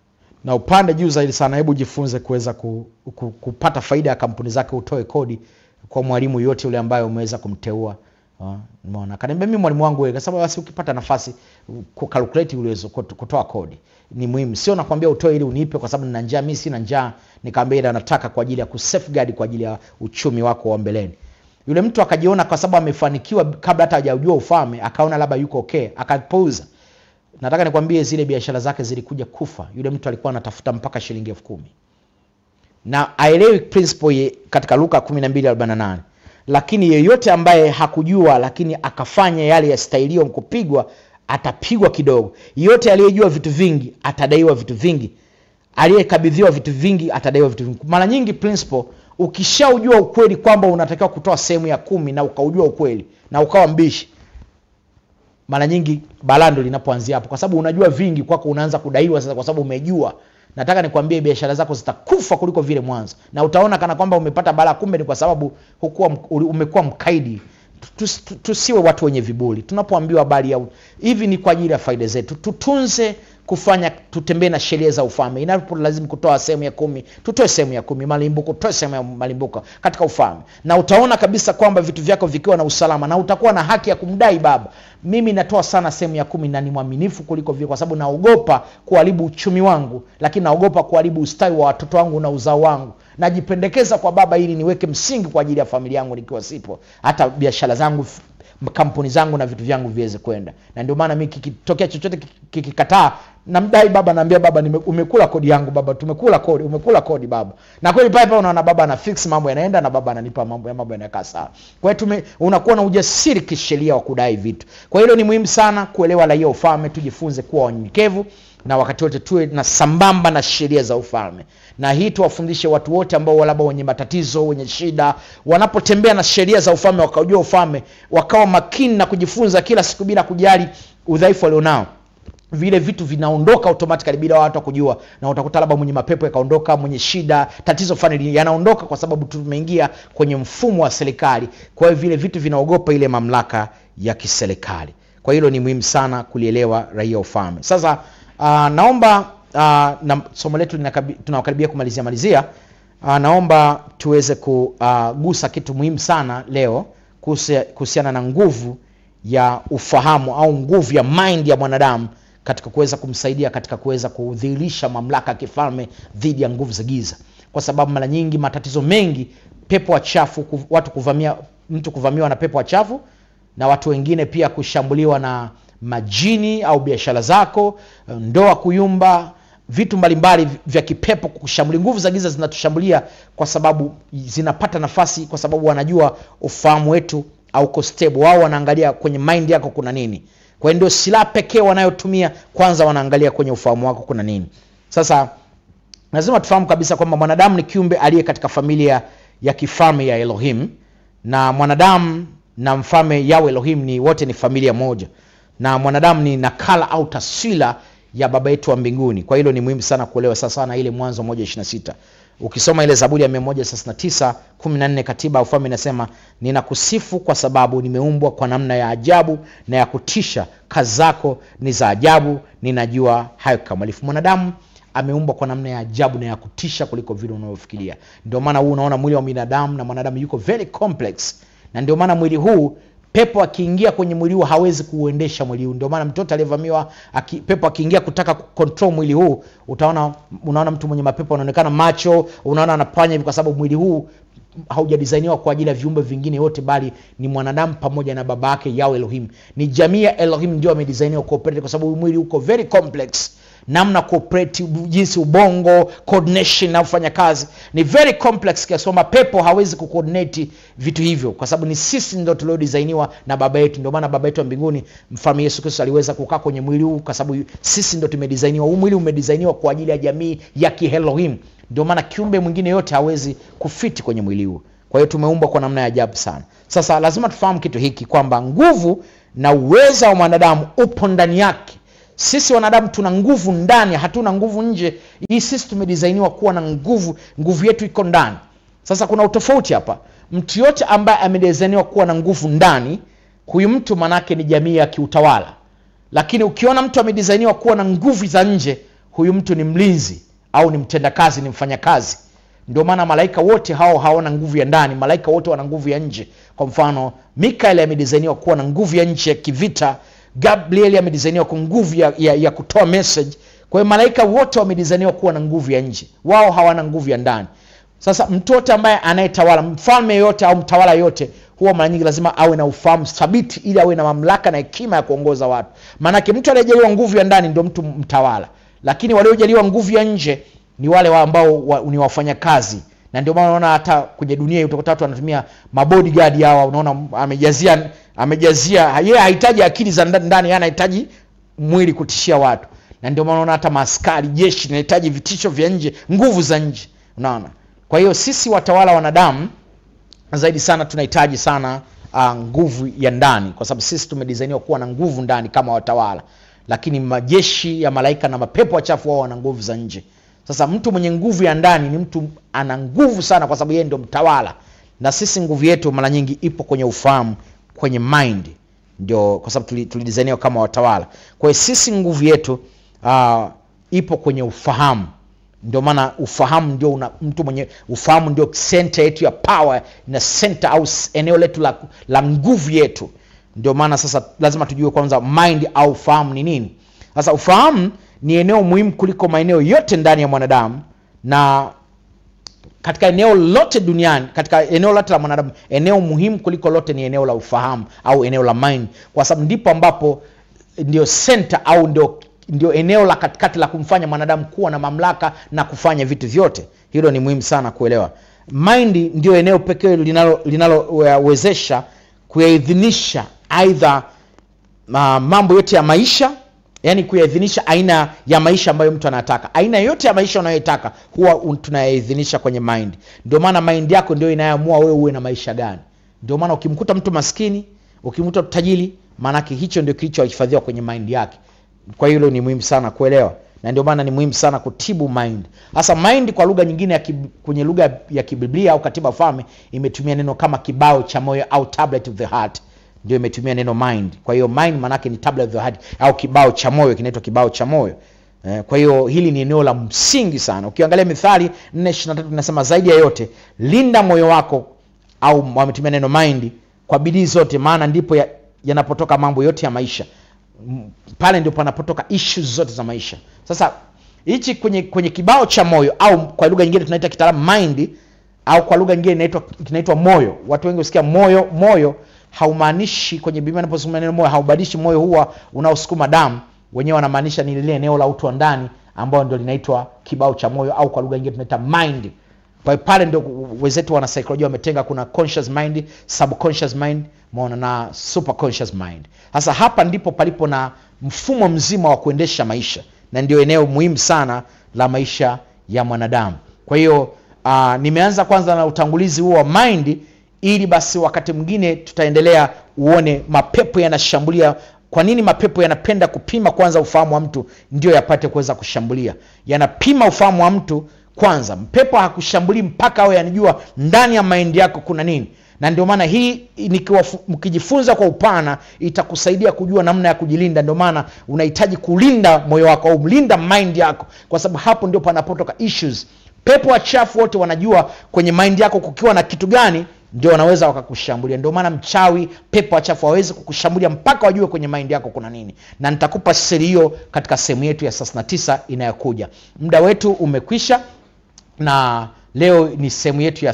na upande juu zaidi sana hebu jifunze kuweza ku, ku, kupata faida ya kampuni zake utoe kodi kwa mwalimu yote yule ambaye umeweza kumteua Ah, umeona akaniambia mimi mwalimu wangu wewe kasema basi ukipata nafasi kukalkulate uwezo kutoa kodi ni muhimu sio nakwambia utoe ili unipe kwa sababu nina njaa mimi sina njaa nikamwambia ila nataka kwa ajili ya kusafeguard kwa ajili ya uchumi wako wa mbeleni yule mtu akajiona kwa sababu amefanikiwa kabla hata hajajua ufalme akaona labda yuko okay akapuuza nataka nikwambie zile biashara zake zilikuja kufa yule mtu alikuwa anatafuta mpaka shilingi elfu kumi na aelewi principle ye- katika luka 1248 lakini yeyote ambaye hakujua lakini akafanya yale yastahilio kupigwa atapigwa kidogo yeyote aliyejua vitu vingi atadaiwa vitu vingi aliyekabidhiwa vitu vingi atadaiwa vitu vingi mara nyingi principle ukishaujua ukweli kwamba unatakiwa kutoa sehemu ya kumi na ukaujua ukweli na ukawa mbishi mara nyingi balaa ndo linapoanzia hapo kwa sababu unajua vingi kwako unaanza kudaiwa sasa kwa sababu umejua nataka nikwambie biashara zako zitakufa kuliko vile mwanzo na utaona kana kwamba umepata balaa kumbe ni kwa sababu hukuwa mk- uli- umekuwa mkaidi Tus- tu- tusiwe watu wenye vibuli tunapoambiwa habari ya u- hivi ni kwa ajili ya faida zetu tutunze kufanya tutembee na sheria za ufalme inapo lazima kutoa sehemu ya kumi tutoe sehemu ya kumi malimbuko tutoe sehemu ya malimbuko katika ufalme na utaona kabisa kwamba vitu vyako vikiwa na usalama na utakuwa na haki ya kumdai baba mimi natoa sana sehemu ya kumi na ni mwaminifu kuliko vile kwa sababu naogopa kuharibu uchumi wangu lakini naogopa kuharibu ustawi wa watoto wangu na uzao wangu najipendekeza kwa baba ili niweke msingi kwa ajili ya familia yangu nikiwa sipo hata biashara zangu f- kampuni zangu na vitu vyangu viweze kwenda na ndio maana mi kikitokea chochote kiki- kikikataa namdai baba naambia baba nime, umekula kodi yangu baba tumekula kodi umekula kodi baba na kweli pale pale unaona baba ana fix mambo yanaenda na baba ananipa mambo ya mambo yanakaa sawa kwa hiyo tume unakuwa na ujasiri kisheria wa kudai vitu kwa hilo ni muhimu sana kuelewa raia ufalme tujifunze kuwa wanyenyekevu na wakati wote tuwe na sambamba na sheria za ufalme na hii tuwafundishe watu wote ambao labda wenye matatizo wenye shida wanapotembea na sheria za ufalme wakaujua ufalme wakawa makini na kujifunza kila siku bila kujali udhaifu walionao vile vitu vinaondoka automatically bila watu kujua na utakuta labda mwenye mapepo yakaondoka mwenye shida tatizo fulani yanaondoka kwa sababu tumeingia kwenye mfumo wa serikali kwa hiyo vile vitu vinaogopa ile mamlaka ya kiserikali kwa hilo ni muhimu sana kulielewa raia ufalme sasa uh, naomba uh, na somo letu linakabi- tunakaribia kumalizia malizia uh, naomba tuweze kugusa kitu muhimu sana leo kuhusia- kuhusiana na nguvu ya ufahamu au nguvu ya mind ya mwanadamu katika kuweza kumsaidia katika kuweza kudhihirisha mamlaka ya kifalme dhidi ya nguvu za giza kwa sababu mara nyingi matatizo mengi pepo wachafu ku- watu kuvamia mtu kuvamiwa na pepo wachafu na watu wengine pia kushambuliwa na majini au biashara zako ndoa kuyumba vitu mbalimbali vya kipepo kushambulia nguvu za giza zinatushambulia kwa sababu zinapata nafasi kwa sababu wanajua ufahamu wetu auko stable wao wanaangalia kwenye mind yako kuna nini kwa hiyo ndio silaha pekee wanayotumia kwanza wanaangalia kwenye ufahamu wako kuna nini sasa lazima tufahamu kabisa kwamba mwanadamu ni kiumbe aliye katika familia ya kifalme ya elohim na mwanadamu na mfalme yao elohim ni wote ni familia moja na mwanadamu ni nakala au taswira ya baba yetu wa mbinguni kwa hilo ni muhimu sana kuelewa sasa na ile mwanzo 126 ukisoma ile zaburi ya 139 14 katiba ya ufalme inasema ninakusifu kwa sababu nimeumbwa kwa namna ya ajabu na ya kutisha kazi zako ni za ajabu ninajua hayo kikamilifu mwanadamu ameumbwa kwa namna ya ajabu na ya kutisha kuliko vile unavyofikiria ndio maana huu unaona mwili wa binadamu na mwanadamu yuko very complex na ndio maana mwili huu pepo akiingia kwenye mwili huu hawezi kuuendesha mwili huu ndio maana mtoto aliyevamiwa aki, pepo akiingia kutaka control mwili huu utaona unaona mtu mwenye mapepo anaonekana macho unaona anapanya hivi kwa sababu mwili huu haujadisainiwa kwa ajili ya viumbe vingine yote bali ni mwanadamu pamoja na baba yake yao elohim ni jamii ya elohim ndio amedisainiwa kuoperate kwa sababu mwili uko very complex namna kuoperate jinsi ubongo coordination na kufanya kazi ni very complex kiasi kwamba pepo hawezi kucoordinate vitu hivyo kwa sababu ni sisi ndo tuliodisainiwa na baba yetu ndio maana baba yetu wa mbinguni mfalme yesu kristo aliweza kukaa kwenye mwili huu kwa sababu sisi ndo tumedisainiwa huu mwili umedisainiwa kwa ajili ya jamii ya kihelohim ndio maana kiumbe mwingine yote hawezi kufiti kwenye mwili huu kwa hiyo tumeumbwa kwa namna ya ajabu sana sasa lazima tufahamu kitu hiki kwamba nguvu na uweza wa mwanadamu upo ndani yake sisi wanadamu tuna nguvu ndani hatuna nguvu nje hii sisi tumedisainiwa kuwa na nguvu nguvu yetu iko ndani sasa kuna utofauti hapa mtu yote ambaye amedisainiwa kuwa na nguvu ndani huyu mtu manake ni jamii ya kiutawala lakini ukiona mtu amedisainiwa kuwa na nguvu za nje huyu mtu ni mlinzi au ni mtendakazi ni mfanyakazi ndio maana malaika wote hao hawana nguvu ya ndani malaika wote wana nguvu ya nje kwa mfano mikael amedisainiwa kuwa na nguvu ya nje ya kivita gabriel amedisainiwa kwa nguvu ya, ya, ya kutoa message kwa hiyo malaika wote wamedisainiwa kuwa na nguvu ya nje wao hawana nguvu ya ndani sasa mtoto ambaye anayetawala mfalme yote au mtawala yote huwa mara nyingi lazima awe na ufahamu thabiti ili awe na mamlaka na hekima ya kuongoza watu maanake mtu aliyejaliwa nguvu ya ndani ndio mtu mtawala lakini waliojaliwa nguvu ya nje ni wale wa ambao wa, ni wafanyakazi na ndio maana unaona hata kwenye dunia hii utakuta watu wanatumia mabodyguard hawa unaona amejazia amejazia yeye hahitaji akili za ndani ndani yeye anahitaji mwili kutishia watu na ndio maana unaona hata maaskari jeshi linahitaji vitisho vya nje nguvu za nje unaona kwa hiyo sisi watawala wanadamu zaidi sana tunahitaji sana uh, nguvu ya ndani kwa sababu sisi tumedisainiwa kuwa na nguvu ndani kama watawala lakini majeshi ya malaika na mapepo wachafu wao wana nguvu za nje sasa mtu mwenye nguvu ya ndani ni mtu ana nguvu sana kwa sababu yeye ndio mtawala na sisi nguvu yetu mara nyingi ipo kwenye ufahamu kwenye mind ndio kwa sababu tulidisainiwa kama watawala kwa hiyo sisi nguvu yetu uh, ipo kwenye ufahamu ndio maana ufahamu ndio una, mtu mwenye ufahamu ndio center yetu ya power na center au eneo letu la, la nguvu yetu ndio maana sasa lazima tujue kwanza mind au ufahamu ni nini sasa ufahamu ni eneo muhimu kuliko maeneo yote ndani ya mwanadamu na katika eneo lote duniani katika eneo lote la mwanadamu eneo muhimu kuliko lote ni eneo la ufahamu au eneo la mind kwa sababu ndipo ambapo ndio center au ndio ndio eneo la katikati la kumfanya mwanadamu kuwa na mamlaka na kufanya vitu vyote hilo ni muhimu sana kuelewa mind ndio eneo pekee linalowezesha linalo kuyaidhinisha aidha uh, mambo yote ya maisha yani kuyaidhinisha aina ya maisha ambayo mtu anataka aina yote ya maisha unayoitaka huwa tunayaidhinisha kwenye mind ndio maana mind yako ndio inayoamua wewe uwe na maisha gani ndio maana ukimkuta mtu maskini ukimkuta tajiri maanake hicho ndio kilichohifadhiwa kwenye mind yake kwa hilo ni muhimu sana kuelewa na ndio maana ni muhimu sana kutibu mind hasa mind kwa lugha nyingine ya kib, kwenye lugha ya kibiblia au katiba falme imetumia neno kama kibao cha moyo au tablet of the heart ndio imetumia neno mind kwa hiyo mind maanake ni tablet of the heart au kibao cha moyo kinaitwa kibao cha moyo Eh, kwa hiyo hili ni eneo la msingi sana ukiangalia mithali 423 inasema zaidi ya yote linda moyo wako au wametumia neno mind kwa bidii zote maana ndipo ya- yanapotoka mambo yote ya maisha M- pale ndio panapotoka issues zote za maisha sasa hichi kwenye kwenye kibao cha moyo au kwa lugha nyingine tunaita kitaalamu mind au kwa lugha nyingine inaitwa kinaitwa moyo watu wengi husikia moyo moyo haumaanishi kwenye biblia inapozungumza neno moyo haubadilishi moyo huwa unaosukuma damu wenyewe wanamaanisha ni lile eneo la utu wa ndani ambayo ndio linaitwa kibao cha moyo au kwa lugha nyingine tunaita mind kwa hiyo pale ndio wenzetu wana saikolojia wametenga kuna conscious mind subconscious mind maona na superconscious mind sasa hapa ndipo palipo na mfumo mzima wa kuendesha maisha na ndio eneo muhimu sana la maisha ya mwanadamu kwa hiyo uh, nimeanza kwanza na utangulizi huo wa mind ili basi wakati mwingine tutaendelea uone mapepo yanashambulia kwa nini mapepo yanapenda kupima kwanza ufahamu wa mtu ndio yapate kuweza kushambulia yanapima ufahamu wa mtu kwanza mpepo hakushambulii mpaka awe yanijua ndani ya maindi yako kuna nini na ndio maana hii nikiwafu- mkijifunza kwa upana itakusaidia kujua namna ya kujilinda ndio maana unahitaji kulinda moyo wako au mlinda mind yako kwa sababu hapo ndio panapotoka issues pepo wachafu wote wanajua kwenye mind yako kukiwa na kitu gani ndio wanaweza wakakushambulia ndio maana mchawi pepo wachafu hawawezi kukushambulia mpaka wajue kwenye mind yako kuna nini na nitakupa siri hiyo katika sehemu yetu ya 39 inayokuja muda wetu umekwisha na leo ni sehemu yetu ya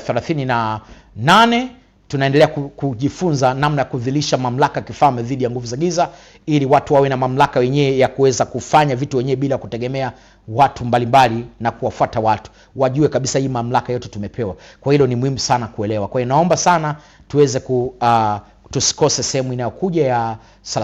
38 tunaendelea ku- kujifunza namna ya kudhilisha mamlaka kifalme dhidi ya nguvu za giza ili watu wawe na mamlaka wenyewe ya kuweza kufanya vitu wenyewe bila kutegemea watu mbalimbali na kuwafuata watu wajue kabisa hii mamlaka yote tumepewa kwa hilo ni muhimu sana kuelewa kwa hiyo naomba sana tuweze ku uh, tusikose sehemu inayokuja ya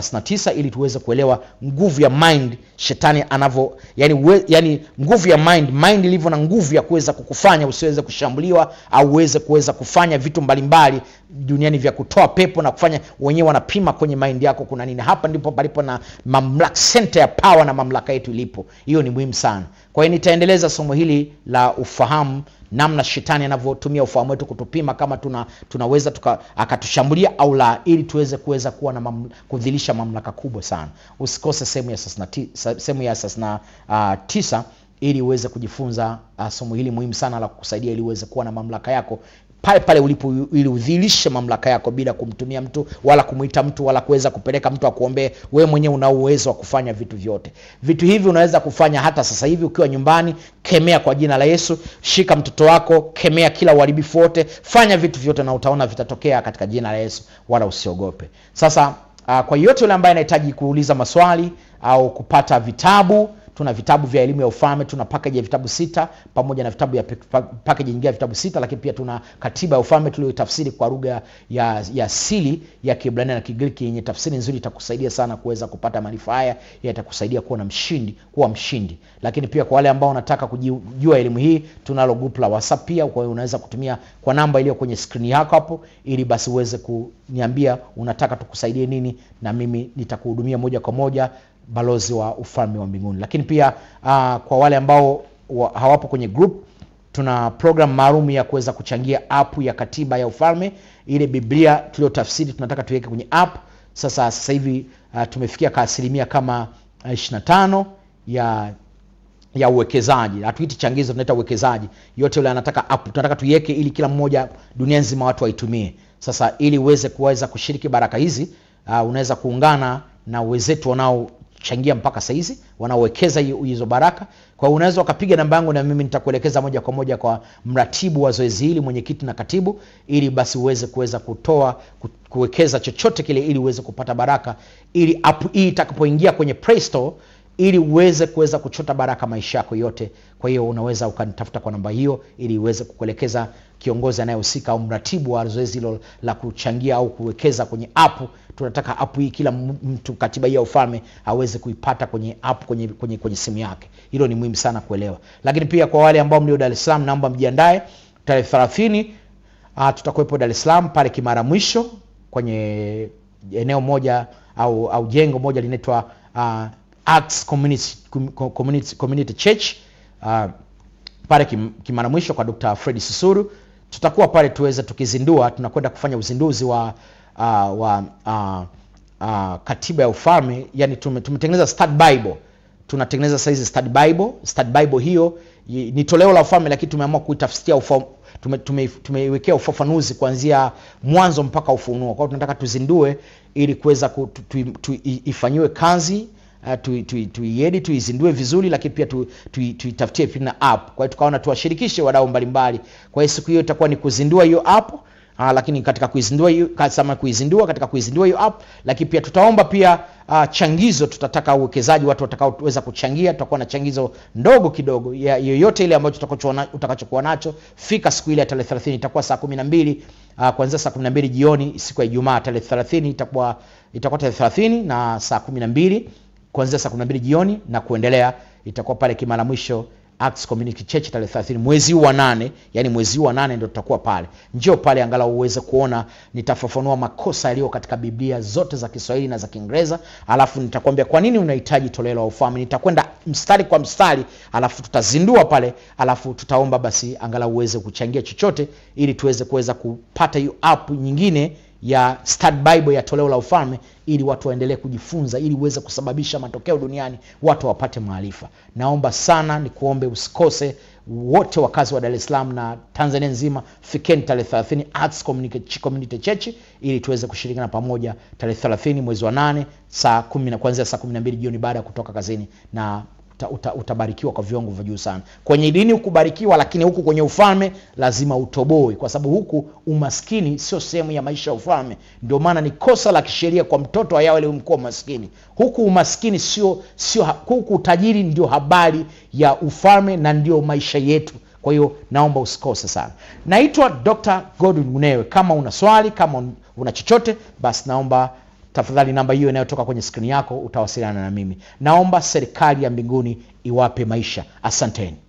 39 ili tuweze kuelewa nguvu ya mind shetani anavyo yani, uwe, yani nguvu ya mind mind ilivyo na nguvu ya kuweza kukufanya usiweze kushambuliwa au uweze kuweza kufanya vitu mbalimbali duniani vya kutoa pepo na kufanya wenyewe wanapima kwenye mind yako kuna nini hapa ndipo palipo na mamlaka center ya power na mamlaka yetu ilipo hiyo ni muhimu sana kwa hiyo nitaendeleza somo hili la ufahamu namna shetani anavyotumia ufahamu wetu kutupima kama tuna tunaweza tuka, akatushambulia au la ili tuweze kuweza kuwa na mam, kudhilisha mamlaka kubwa sana usikose sehemu ya sasina ti- sa- sehemu ya sasina uh, tisa ili uweze kujifunza uh, somo hili muhimu sana la kukusaidia ili uweze kuwa na mamlaka yako pale pale ulipo ili udhilishe mamlaka yako bila kumtumia mtu wala kumwita mtu wala kuweza kupeleka mtu akuombee wewe mwenyewe una uwezo wa kufanya vitu vyote vitu hivi unaweza kufanya hata sasa hivi ukiwa nyumbani kemea kwa jina la yesu shika mtoto wako kemea kila uharibifu wote fanya vitu vyote na utaona vitatokea katika jina la yesu wala usiogope sasa uh, kwa yote yule ambaye anahitaji kuuliza maswali au kupata vitabu tuna vitabu vya elimu ya ufalme tuna package ya vitabu sita pamoja na vitabu ya pe- pa- package nyingine ya vitabu sita lakini pia tuna katiba ya ufalme tuliyotafsiri kwa lugha ya, ya asili ya kiebrania na kigiriki yenye tafsiri nzuri itakusaidia sana kuweza kupata maarifa haya yatakusaidia kuwa na mshindi kuwa mshindi lakini pia kwa wale ambao wanataka kujua elimu hii tunalo group la whatsapp pia kwa hiyo unaweza kutumia kwa namba iliyo kwenye skrini yako hapo ili basi uweze kuniambia unataka tukusaidie nini na mimi nitakuhudumia moja kwa moja balozi wa ufalme wa mbinguni lakini pia uh, kwa wale ambao wa, hawapo kwenye group tuna program maalum ya kuweza kuchangia app ya katiba ya ufalme ile biblia tuliyotafsiri tunataka tuweke kwenye app sasa sasa hivi uh, tumefikia ka asilimia kama uh, 25 ya ya uwekezaji hatuiti changizo tunaita uwekezaji yote yule anataka app tunataka tuiweke ili kila mmoja dunia nzima watu waitumie sasa ili uweze kuweza kushiriki baraka hizi uh, unaweza kuungana na wenzetu wanaochangia mpaka sahizi wanaowekeza hi- hizo baraka kwa hiyo unaweza ukapiga namba yangu na mimi nitakuelekeza moja kwa moja kwa mratibu wa zoezi hili mwenyekiti na katibu ili basi uweze kuweza kutoa ku- kuwekeza chochote kile ili uweze kupata baraka ili app hii itakapoingia kwenye play store ili uweze kuweza kuchota baraka maisha yako yote kwa hiyo unaweza ukanitafuta kwa namba hiyo ili uweze kukuelekeza kiongozi anayehusika au mratibu wa zoezi hilo la kuchangia au kuwekeza kwenye app tunataka app hii kila m- mtu katiba hii ya ufalme aweze kuipata kwenye app kwenye, kwenye, kwenye simu yake hilo ni muhimu sana kuelewa lakini pia kwa wale ambao mlio dar es salaam naomba mjiandae tarehe thelathini uh, tutakuwepo dar es salaam pale kimara mwisho kwenye eneo moja au, au jengo moja linaitwa uh, Acts Community, Com- Community, Community Church uh, pale kim, kimara mwisho kwa Dr. Fred Susuru tutakuwa pale tuweze tukizindua tunakwenda kufanya uzinduzi wa uh, wa uh, uh, katiba ya ufalme yani tume, tumetengeneza stud bible tunatengeneza saizi stud bible stud bible hiyo i- ni toleo la ufalme lakini tumeamua kuitafsiria ufa, tume, tume, tumeiwekea ufafanuzi kuanzia mwanzo mpaka ufunuo kwa hiyo tunataka tuzindue ili kuweza ku- tu, tu, tu, i- ifanyiwe kazi uh, tuiedi tui, tui tuizindue vizuri lakini pia tuitafutie tu, tuitafutie pia na app kwa hiyo tukaona tuwashirikishe wadau mbalimbali kwa hiyo siku hiyo itakuwa ni kuzindua hiyo app Uh, lakini katika kuizindua hiyo kasema kuizindua katika kuizindua hiyo app lakini pia tutaomba pia uh, changizo tutataka uwekezaji watu watakaoweza kuchangia tutakuwa na changizo ndogo kidogo ya yoyote ile ambayo tutakachokuwa utakachokuwa nacho fika siku ile ya tarehe 30 itakuwa saa 12 uh, kuanzia saa 12 jioni siku ya Ijumaa tarehe 30 itakuwa itakuwa tarehe 30 na saa 12 kuanzia saa 12 jioni na kuendelea itakuwa pale Kimara Mwisho Acts Community Church tarehe 30 mwezi huu wa nane, yani mwezi huu wa nane ndio tutakuwa pale. Njoo pale angalau uweze kuona, nitafafanua makosa yaliyo katika Biblia zote za Kiswahili na za Kiingereza, alafu nitakwambia kwa nini unahitaji toleo la ufalme. Nitakwenda mstari kwa mstari, alafu tutazindua pale, alafu tutaomba basi angalau uweze kuchangia chochote, ili tuweze kuweza kupata hiyo app nyingine ya Stud Bible ya toleo la ufalme ili watu waendelee kujifunza ili uweze kusababisha matokeo duniani watu wapate maarifa naomba sana nikuombe usikose wote wakazi wa dar es salaam na tanzania nzima fikeni tarehe 30 arts community, community church ili tuweze kushirikiana pamoja tarehe 30 mwezi wa nane saa kumi na kuanzia saa 12 jioni baada ya kutoka kazini na uta, uta, utabarikiwa kwa viwango vya juu sana kwenye dini ukubarikiwa lakini huku kwenye ufalme lazima utoboe kwa sababu huku umaskini sio sehemu ya maisha ya ufalme ndio maana ni kosa la kisheria kwa mtoto ayawe mkuwa maskini huku umaskini sio sio huku utajiri ndio habari ya ufalme na ndio maisha yetu kwa hiyo naomba usikose sana naitwa dr godwin unewe kama una swali kama una chochote basi naomba tafadhali namba hiyo inayotoka kwenye skrini yako utawasiliana na mimi naomba serikali ya mbinguni iwape maisha asanteni